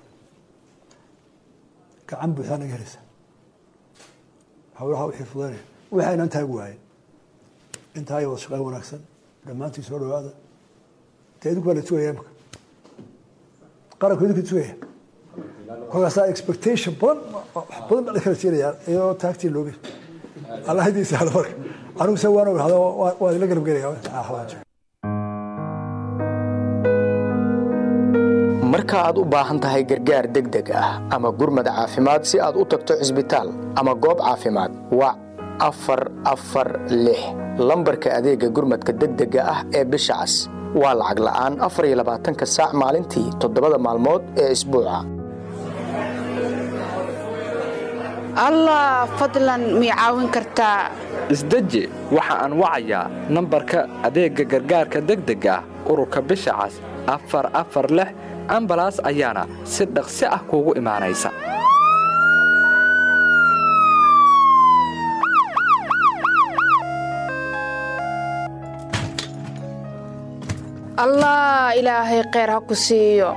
[SPEAKER 20] gacan buuxdaa naga helaysa hawlaha wixii fudaynaya wixii aynaan taagi waayen intaa ay wada shaqeyn wanaagsan dhammaantii soo dhawaada dee idinku baa la sugaya imika qaranku idinku sugaya kolkaasaa expectation badan wax badan baa la kala jeenayaa iyadoo taagtii looga allah hadiisa hada marka anigu se waan ogahada waa idinla garab gelaya
[SPEAKER 21] marka aad u baahan tahay gargaar degdeg ah ama gurmad caafimaad si aad u tagto cisbitaal ama goob caafimaad wac afar afar lix lambarka adeega gurmadka degdega ah ee bisha cas waa lacag la'aan afar iyo labaatanka saac maalintii toddobada maalmood ee isbuuca
[SPEAKER 22] allah fadlan mii caawin kartaa
[SPEAKER 2] isdeji waxa aan wacayaa nambarka adeegga gargaarka degdega ah ururka bisha cas afar afar lix ambalaas ayaana si dhaqsi ah kuugu imaanaysa
[SPEAKER 22] allah ilaahay kheyr ha ku siiyo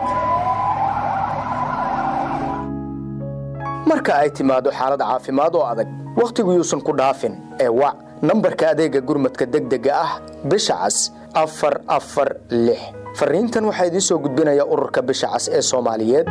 [SPEAKER 21] marka ay timaado xaalad caafimaad oo adag wakhtigu yuusan ku dhaafin ee wac nambarka adeegga gurmadka degdega ah bisha cas afar afar lix fariintan waxaa idiin soo gudbinaya ururka bisha cas ee soomaaliyeed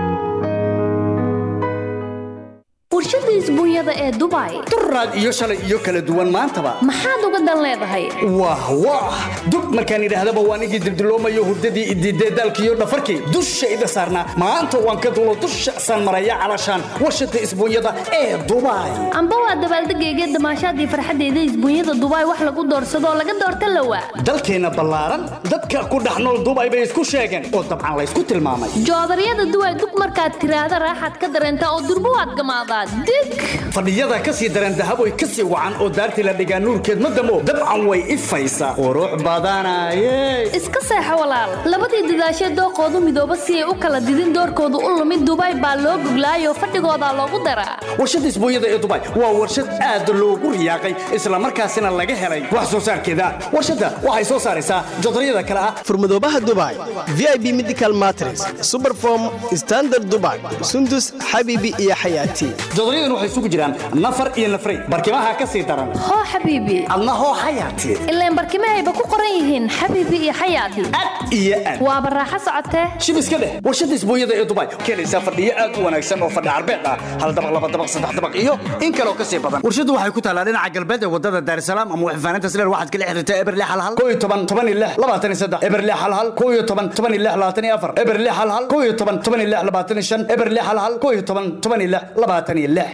[SPEAKER 15] warshada isbuunyada ee dubai
[SPEAKER 23] duraad iyo shalay iyo kala duwan maantaba
[SPEAKER 15] maxaad uga dan leedahay
[SPEAKER 23] wah wah dub markaan idhaahdaba waan igii dildiloomayo hurdadii idiidee daalkiiyo dhafarkii dushayda saarnaa maanta waan ka dulo dusha san maraya calashaan warshada isbuunyada ee dubai
[SPEAKER 15] amba waa dabaaldegayga damaashaadii farxaddeeda isbuunyada dubai wax lagu doorsadoo laga doorta lawa
[SPEAKER 23] dalkeenna ballaaran dadka ku dhex nool dubai bay isku sheegeen oo dabcan laysku tilmaamay
[SPEAKER 15] joodaryada duway dug markaad tiraahda raaxaad ka dareentaa oo durbo waad gamaadaa dig
[SPEAKER 23] fadhiyada ka sii daran dahaboy ka sii wacan oo daartii la dhigaa nuurkeed ma damo dabcan way ifaysaa qurux badanaye
[SPEAKER 15] iska seexo walaal labadii dadaashee dooqoodu midooba si ay u kala didin doorkoodu u lumid dubai baa loo goglaayoo fadhigoodaa loogu daraa
[SPEAKER 23] warshada isbuunyada ee dubai waa warshad aad loogu riyaaqay islamarkaasina laga helay wax soo saarkeeda warshadda waxay soo saaraysaa jodaryada kale ah
[SPEAKER 24] furmadoobaha dubai vip medical matres superform standard dubai sundus xabibi iyo xayaati
[SPEAKER 23] jodoryadan waxay isugu jiraan nafar iyo nafray barkimaha ka sii daran
[SPEAKER 15] hoo xabiibi
[SPEAKER 23] adna hoo xayaati
[SPEAKER 15] ilaan barkimahayba ku qoran yihiin xabiibi iyo xayaati
[SPEAKER 23] iyo aad
[SPEAKER 15] waaba raaxo socotee
[SPEAKER 23] shib iska dheh warshada isbuunyada ee dubai keenaysaa fadhiyo aad u wanaagsan oo fadhi carbeed ah hal dabaq laba dabaq saddex dabaq iyo in kaloo ka sii badan warshadu waxay ku taalaa dhinaca galbeed ee wadada daarisalaam ama waxfaanaynta sileer waxaad kala xiriirtaa eberle halhal koo iyo toban toban iyo lix labaatan iyo saddex eberle halhal koo iyo toban toban iyo lix labaatan iyo afar eberle halhal koo iyo toban toban iyo lix labaatan iyo shan eberle halhal koo iyo toban toban iyo lix labaatan iyo lix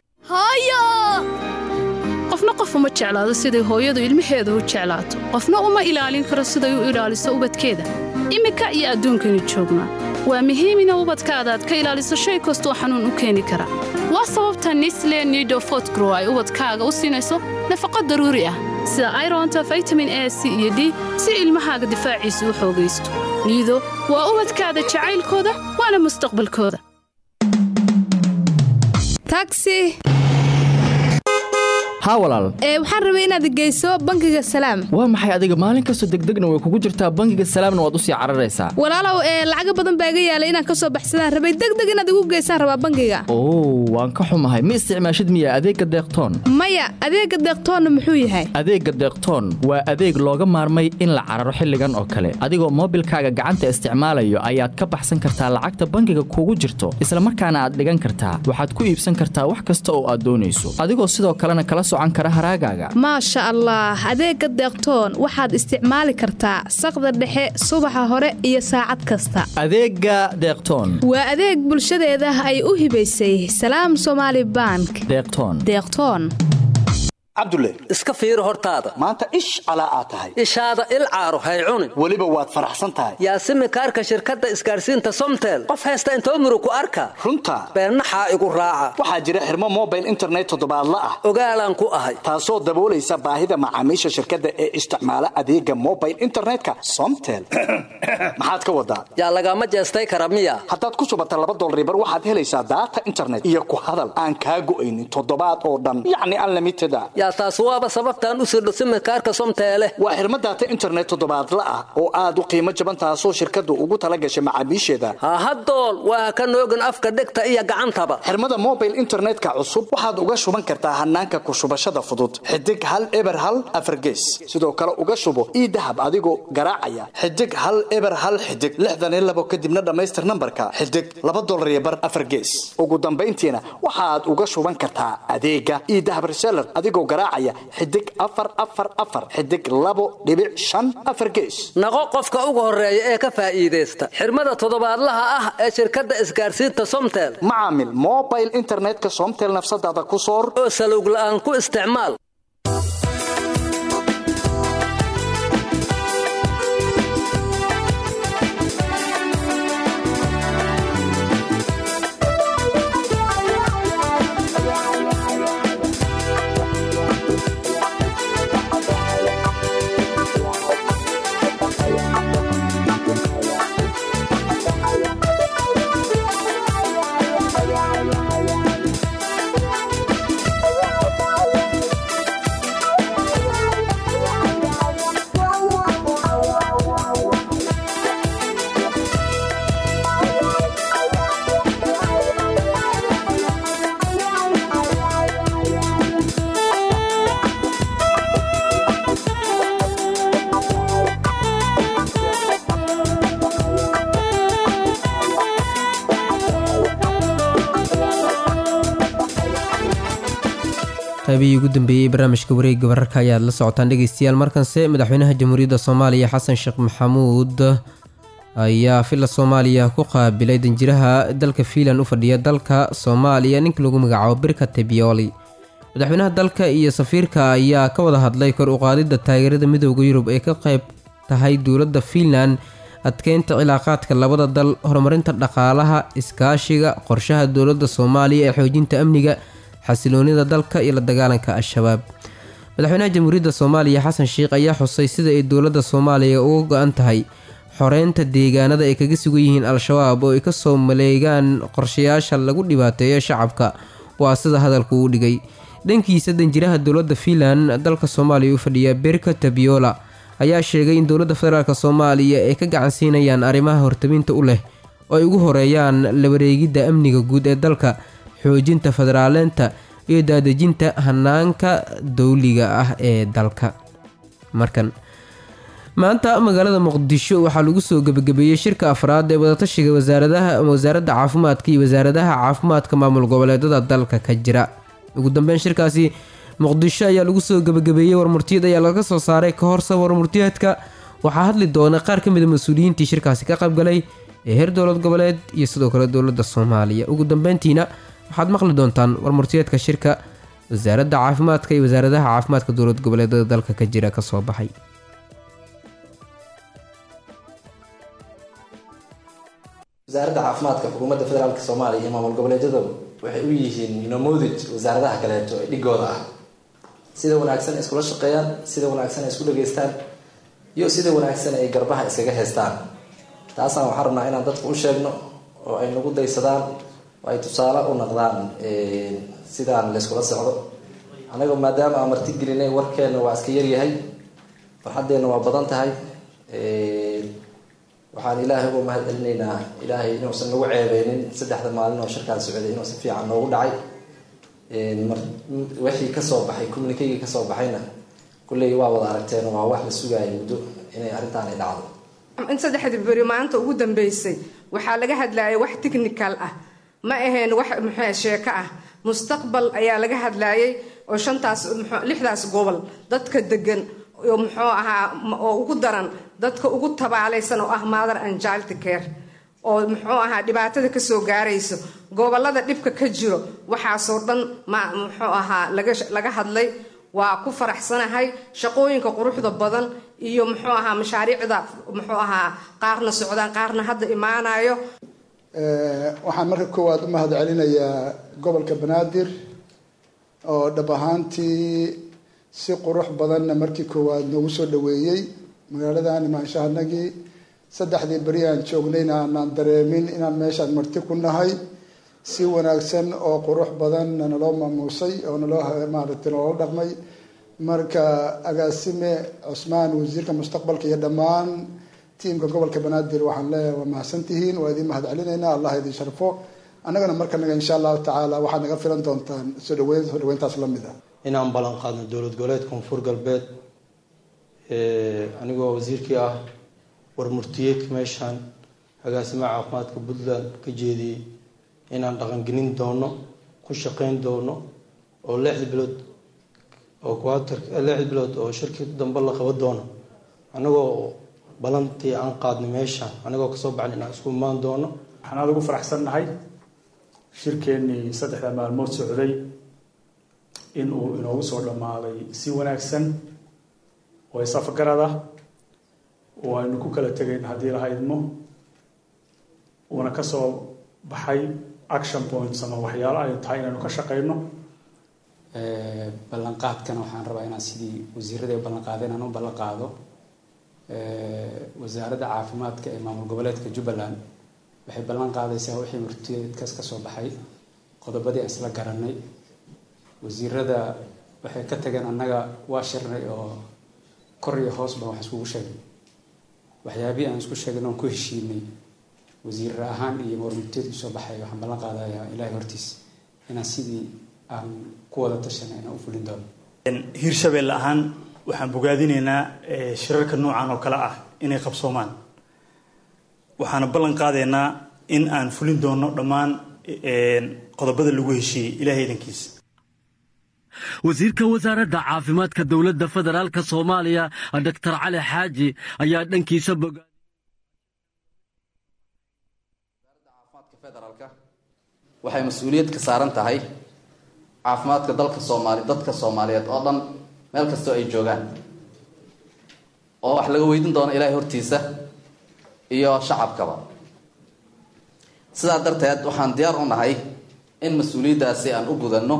[SPEAKER 25] qofna qof uma jeclaado siday hooyadu ilmaheeda u jeclaato qofna uma ilaalin karo siday u ilaaliso ubadkeeda iminka iyo adduunkaynu joognaa waa muhiim ina ubadkaada aad ka ilaaliso shay kastoo xanuun u keeni kara waa sababta nisle nido fotgrow ay ubadkaaga u siinayso nafaqo daruuri ah sida ironta vitamin a c iyo d si ilmahaaga difaaciisa u xoogaysto niido waa ubadkaada jacaylkooda waana mustaqbalkooda
[SPEAKER 22] taxi
[SPEAKER 26] haa walaal
[SPEAKER 22] ee waxaan rabay inaad geyso bangiga salaam
[SPEAKER 26] waa maxay adiga maalin kastoo degdegna way kugu jirtaa bangiga salaamna waad u sii cararaysaa
[SPEAKER 22] walaalow ee lacaga badan baa iga yaalay inaan ka soo baxsadaan rabay degdeg inaad igu geysaan rabaa bangiga
[SPEAKER 26] oo waan ka xumahay ma isticmaashid miya adeegga deeqtoon
[SPEAKER 22] maya adeegga deeqtoonna muxuu yahay
[SPEAKER 26] adeegga deeqtoon waa adeeg looga maarmay in la cararo xilligan oo kale adigoo moobilkaaga gacanta isticmaalayo ayaad ka baxsan kartaa lacagta bangiga kugu jirto islamarkaana aad dhigan kartaa waxaad ku iibsan kartaa wax kasta oo aad doonayso adigoo sidoo kalena kala
[SPEAKER 22] maasha allah adeegga deeqtoon waxaad isticmaali kartaa saqda dhexe subaxa hore iyo saacad kasta
[SPEAKER 26] adeegga deeqtoon
[SPEAKER 22] waa adeeg bulshadeeda ay u hibaysay salaam somaali bank
[SPEAKER 26] deeqtoon
[SPEAKER 22] deeqtoon
[SPEAKER 23] cabdulle
[SPEAKER 27] iska fiiri hortaada
[SPEAKER 23] maanta ish calaa aad tahay
[SPEAKER 27] ishaada il caaro hay cunin
[SPEAKER 23] weliba waad faraxsan tahay
[SPEAKER 27] yaasimi kaarka shirkadda isgaarsiinta somtel qof haysta intoo murug ku arka
[SPEAKER 23] runta
[SPEAKER 27] beennaxaa igu raaca
[SPEAKER 23] waxaa jira xirmo mobile internet toddobaadla ah
[SPEAKER 27] ogaalaan ku ahay
[SPEAKER 23] taasoo daboolaysa baahida macaamiisha shirkadda ee isticmaala adeega mobile internetka somtel maxaad ka wadaa
[SPEAKER 27] yaa lagama jeestay kara miya
[SPEAKER 23] haddaad ku subata laba dolribar waxaad helaysaa daata internet iyo ku hadal aan kaa go'aynin toddobaad oo dhan yacni unlimited a
[SPEAKER 27] yaa taas waaba sababtaan u sirdho simikaarka somteele
[SPEAKER 23] waa xirmo daata internet toddobaadla ah oo aad u qiimo jaban taasoo shirkaddu ugu tala gashay macaamiisheeda
[SPEAKER 27] hahadool waa ka noogin afka dhegta iyo gacantaba
[SPEAKER 23] xirmada mobile internetka cusub waxaad uga shuban kartaa hanaanka ku shubashada fudud xidig hal eber hal afargees sidoo kale uga shubo ii dahab adigoo garaacaya xidig hal eber hal xidig lixdan iyo labo kadibna dhammaystir nambarka xidig laba dolar iyo bar afargees ugu dambayntiina waxaad uga shuban kartaa adeega ii dahab reseller adigoo garaacaya xidig afar afar afar xidig labo dhibic shan afar gees
[SPEAKER 27] naqo qofka ugu horeeya ee ka faa'iidaysta xirmada toddobaadlaha ah ee shirkadda isgaarsiinta somtel
[SPEAKER 23] macaamil mobile internetka somtel nafsadaada ku soor
[SPEAKER 27] oo salowg la'aan ku isticmaal
[SPEAKER 1] qaybihii ugu dambeeyey barnaamijka wareegga wararka ayaad la socotaan dhegeystayaal markanse madaxweynaha jamhuuriyadda soomaaliya xasan sheekh maxamuud ayaa filla soomaaliya ku qaabilay danjiraha dalka fiinland u fadhiya dalka soomaaliya ninka lagu magacaabo birka tebioli madaxweynaha dalka iyo safiirka ayaa ka wada hadlay kor u qaadidda taageerada midooda yurub ee ka qayb tahay dowladda fiinland adkeynta cilaaqaadka labada dal horumarinta dhaqaalaha iskaashiga qorshaha dowladda soomaaliya ee xoojinta amniga xasiloonida dalka iyo la dagaalanka al-shabaab madaxweynaha jamhuuriyadda soomaaliya xasan sheikh ayaa xusay sida ay dowladda soomaaliya uga go-an tahay xoreynta deegaanada ay kaga sugan yihiin al-shabaab oo ay kasoo maleegaan qorshayaasha lagu dhibaateeyo shacabka waa sida hadalku uu dhigay dhankiisa danjiraha dowladda fiinland dalka soomaaliya u fadhiya berka tabiola ayaa sheegay in dowladda federaalk soomaaliya ay ka gacansiinayaan arrimaha hortaminta u leh oo ay ugu horeeyaan la wareegidda amniga guud ee dalka xoojinta federaaleynta iyo daadejinta hanaanka dowliga ah ee dalka markan maanta magaalada muqdisho waxaa lagu soo gebagabeeyey shirka afraad ee wadatashiga wasaaradaha wasaaradda caafimaadka iyo wasaaradaha caafimaadka maamul goboleedada dalka ka jira ugu dambeyn shirkaasi muqdisho ayaa lagu soo gebagabeeyey warmurtiyad ayaa laga soo saaray ka horse warmurtiyeedka waxaa hadli doona qaar ka mida mas-uuliyiintii shirkaasi ka qaybgalay ee heer dowlad goboleed iyo sidoo kale dowladda soomaaliya ugu dambeyntiina waxaad maqli doontaan warmurtiyeedka shirka wasaaradda caafimaadka iyo wasaaradaha caafimaadka dowlad goboleedada dalka ka jira kasoo baxay
[SPEAKER 3] wasaaradda caafimaadka xukuumadda federaalk soomaaliya iyo maamul goboleedyadu waxay u yihiin nomodij wasaaradaha kaleeto ee dhigooda ah sida wanaagsan ay iskula shaqeeyaan sida wanaagsan ay isku dhageystaan iyo sida wanaagsan ay garbaha iskaga heystaan taasaan waxaan rabnaa inaan dadka u sheegno oo ay nagu daysadaan oo ay tusaale u naqdaan sidaan layskula socdo anaga maadaama aan marti gelinay warkeenna waa iska yaryahay farxaddeenna waa badan tahay waxaan ilaahay uga mahad celinaynaa ilaahay inuusan nagu ceebeynin saddexda maalin oo shirkaan socday inuu si fiican noogu dhacay wixii kasoo baxay communikegii kasoo baxayna kulley waa wada aragteen waa wax la sugaaya muddo inay arrintaan ay dhacdo
[SPEAKER 4] in saddexdii beri maanta ugu dambeysay waxaa laga hadlaayay wax technical ah ma ahayn wax muxuu sheeko ah mustaqbal ayaa laga hadlaayay oo shantaas lixdaas gobol dadka degan oo muxuu ahaa oo ugu daran dadka ugu tabaalaysan oo ah mother and child care oo muxuu ahaa dhibaatada kasoo gaarayso gobolada dhibka ka jiro waxaasoo dhan ma muxuu ahaa laga hadlay waa ku faraxsanahay shaqooyinka quruxda badan iyo muxuu ahaa mashaariicda muxuu ahaa qaarna socdaan qaarna hadda imaanayo
[SPEAKER 5] waxaan marka koowaad u mahad celinayaa gobolka banaadir oo dhab ahaantii si qurux badanna markii koowaad noogu soo dhaweeyey magaaladan imaanshahanagii saddexdii beri aan joognayna aanaan dareemin inaan meeshaan marti ku nahay si wanaagsan oo qurux badanna naloo maamuusay oo naloo maaragtay naloola dhaqmay marka agaasime cusmaan wasiirka mustaqbalka iyo dhammaan tiimka gobolka banaadir waxaan leeyahay waa mahadsantihiin waa idin mahad celinaynaa allah idin sharfo annagana markanaga insha allahu tacaala waxaad naga filan doontaan soo dhaweyn soo dhaweyntaas la mid ah
[SPEAKER 6] inaan ballan qaadno dowlad goboleed koonfur galbeed anigoo wasiirkii ah warmurtiyeedka meeshaan agaasimaha caafimaadka puntland ka jeediyey inaan dhaqangelin doono ku shaqeyn doono oo lixda bilood oo quater lixda bilood oo shirki dambe la qaban doono anagoo balantii aan qaadnay meeshaan anagoo kasoo baxnay inaan isku imaan doono
[SPEAKER 7] waxaan aada ugu faraxsannahay shirkeennii saddexda maalmood socday in uu inoogu soo dhammaaday si wanaagsan oo isafgarad ah oo aynu ku kala tegayn haddii la haydmo uuna kasoo baxay action points ama waxyaalo ay tahay inaynu ka shaqeyno
[SPEAKER 8] ballanqaadkana waxaan rabaa inaan sidii wasiirada ay ballanqaadeen aan u ballan qaado wasaaradda caafimaadka ee maamul goboleedka jubbaland waxay ballan qaadaysaa wixii murtiyeedkaas ka soo baxay qodobadii aan isla garanay wasiirada waxay ka tageen annaga waa shirnay oo kor iyo hoos baan wax iskugu sheegnay waxyaabihii aan isku sheegnay oon ku heshiinay wasiir ahaan iyo warmurteedku soo baxay waxaan ballan qaadayaa ilaahay hortiis inaan sidii aan ku wada tashanay inaan u fulin doono
[SPEAKER 7] hiirshabelle ahaan waxaan bogaadinaynaa shirarka noocan oo kale ah inay qabsoomaan waxaana ballan qaadaynaa in aan fulin doono dhammaan qodobada lagu heshiiyey ilaahay idankiisa
[SPEAKER 9] wasiirka wasaaradda caafimaadka dowladda federaalk soomaaliya doktor cali xaaji ayaa dhankiisa boga
[SPEAKER 3] waxay mas-uuliyad ka saaran tahay caafimaadka dalka soomaali dadka soomaaliyeed oo dhan meel kastoo ay joogaan oo wax laga weydiin doono ilaahay hortiisa iyo shacabkaba sidaa darteed waxaan diyaar u nahay in mas-uuliyaddaasi aan u gudanno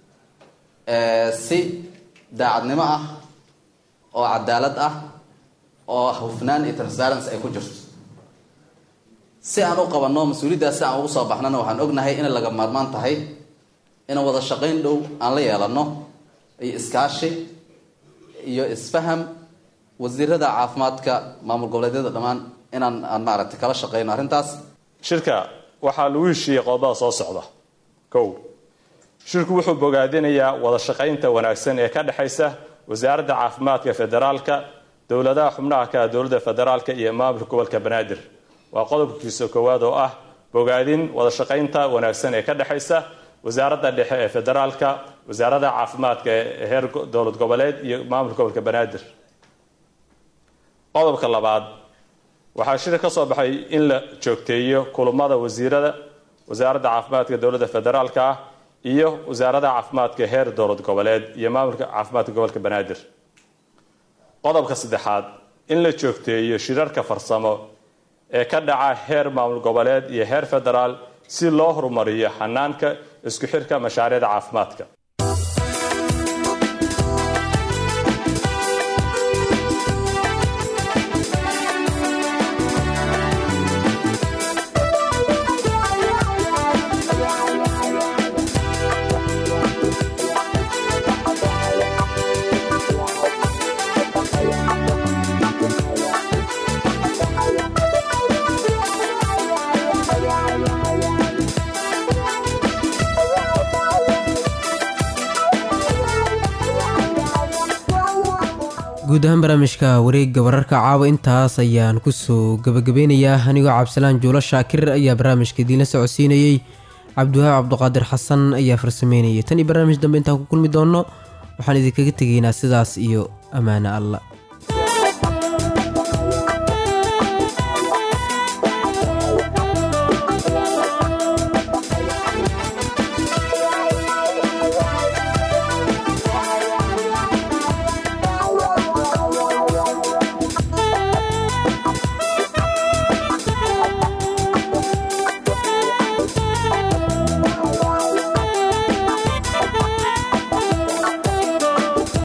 [SPEAKER 3] si daacadnimo ah oo cadaalad ah oo hufnaan iyo transparency ay ku jirto si aan u qabanno mas-uuliyaddaas si aan ugu soo baxnana waxaan ognahay inay laga maarmaan tahay in wada shaqayn dhow aan la yeelano iyo iskaashi iyo isfaham wasiirada caafimaadka maamul goboleedyada dhammaan inaan aan maaragtay kala shaqeyno arrintaas
[SPEAKER 10] shirka waxaa lagu heshiiyey qodobada soo socda kow shirku wuxuu bogaadinayaa wada shaqaynta wanaagsan ee ka dhexaysa wasaaradda caafimaadka federaalka dowladaha xubnaha ka dowladda federaalka iyo maamulka gobolka banaadir waa qodobkiisa koowaad oo ah bogaadin wada shaqaynta wanaagsan ee ka dhexaysa wasaaradda dhexe ee federaalka wasaaradda caafimaadka ee heer dowlad goboleed iyo maamulka gobolka banaadir qodobka labaad waxaa shir ka soo baxay in la joogteeyo kulamada wasiirada wasaaradda caafimaadka dowladda federaalka ah iyo wasaaradda caafimaadka heer dowlad goboleed iyo maamulka caafimaadka gobolka banaadir qodobka saddexaad in la joogteeyo shirarka farsamo ee ka dhaca heer maamul goboleed iyo heer federaal si loo horumariyo xanaanka isku xirka mashaariicda caafimaadka
[SPEAKER 1] guud ahaan barnaamijka wareegga wararka caawa intaas ayaan kusoo gabagabeynayaa anigoo cabdisalaan juulo shaakir ayaa barnaamijka idiinla socodsiinayey cabdiwahaab cabduqaadir xasan ayaa farsameynayay tan iyo barnaamij dambe intaan ku kulmi doonno waxaan idinkaga tegaynaa sidaas iyo ammaano alla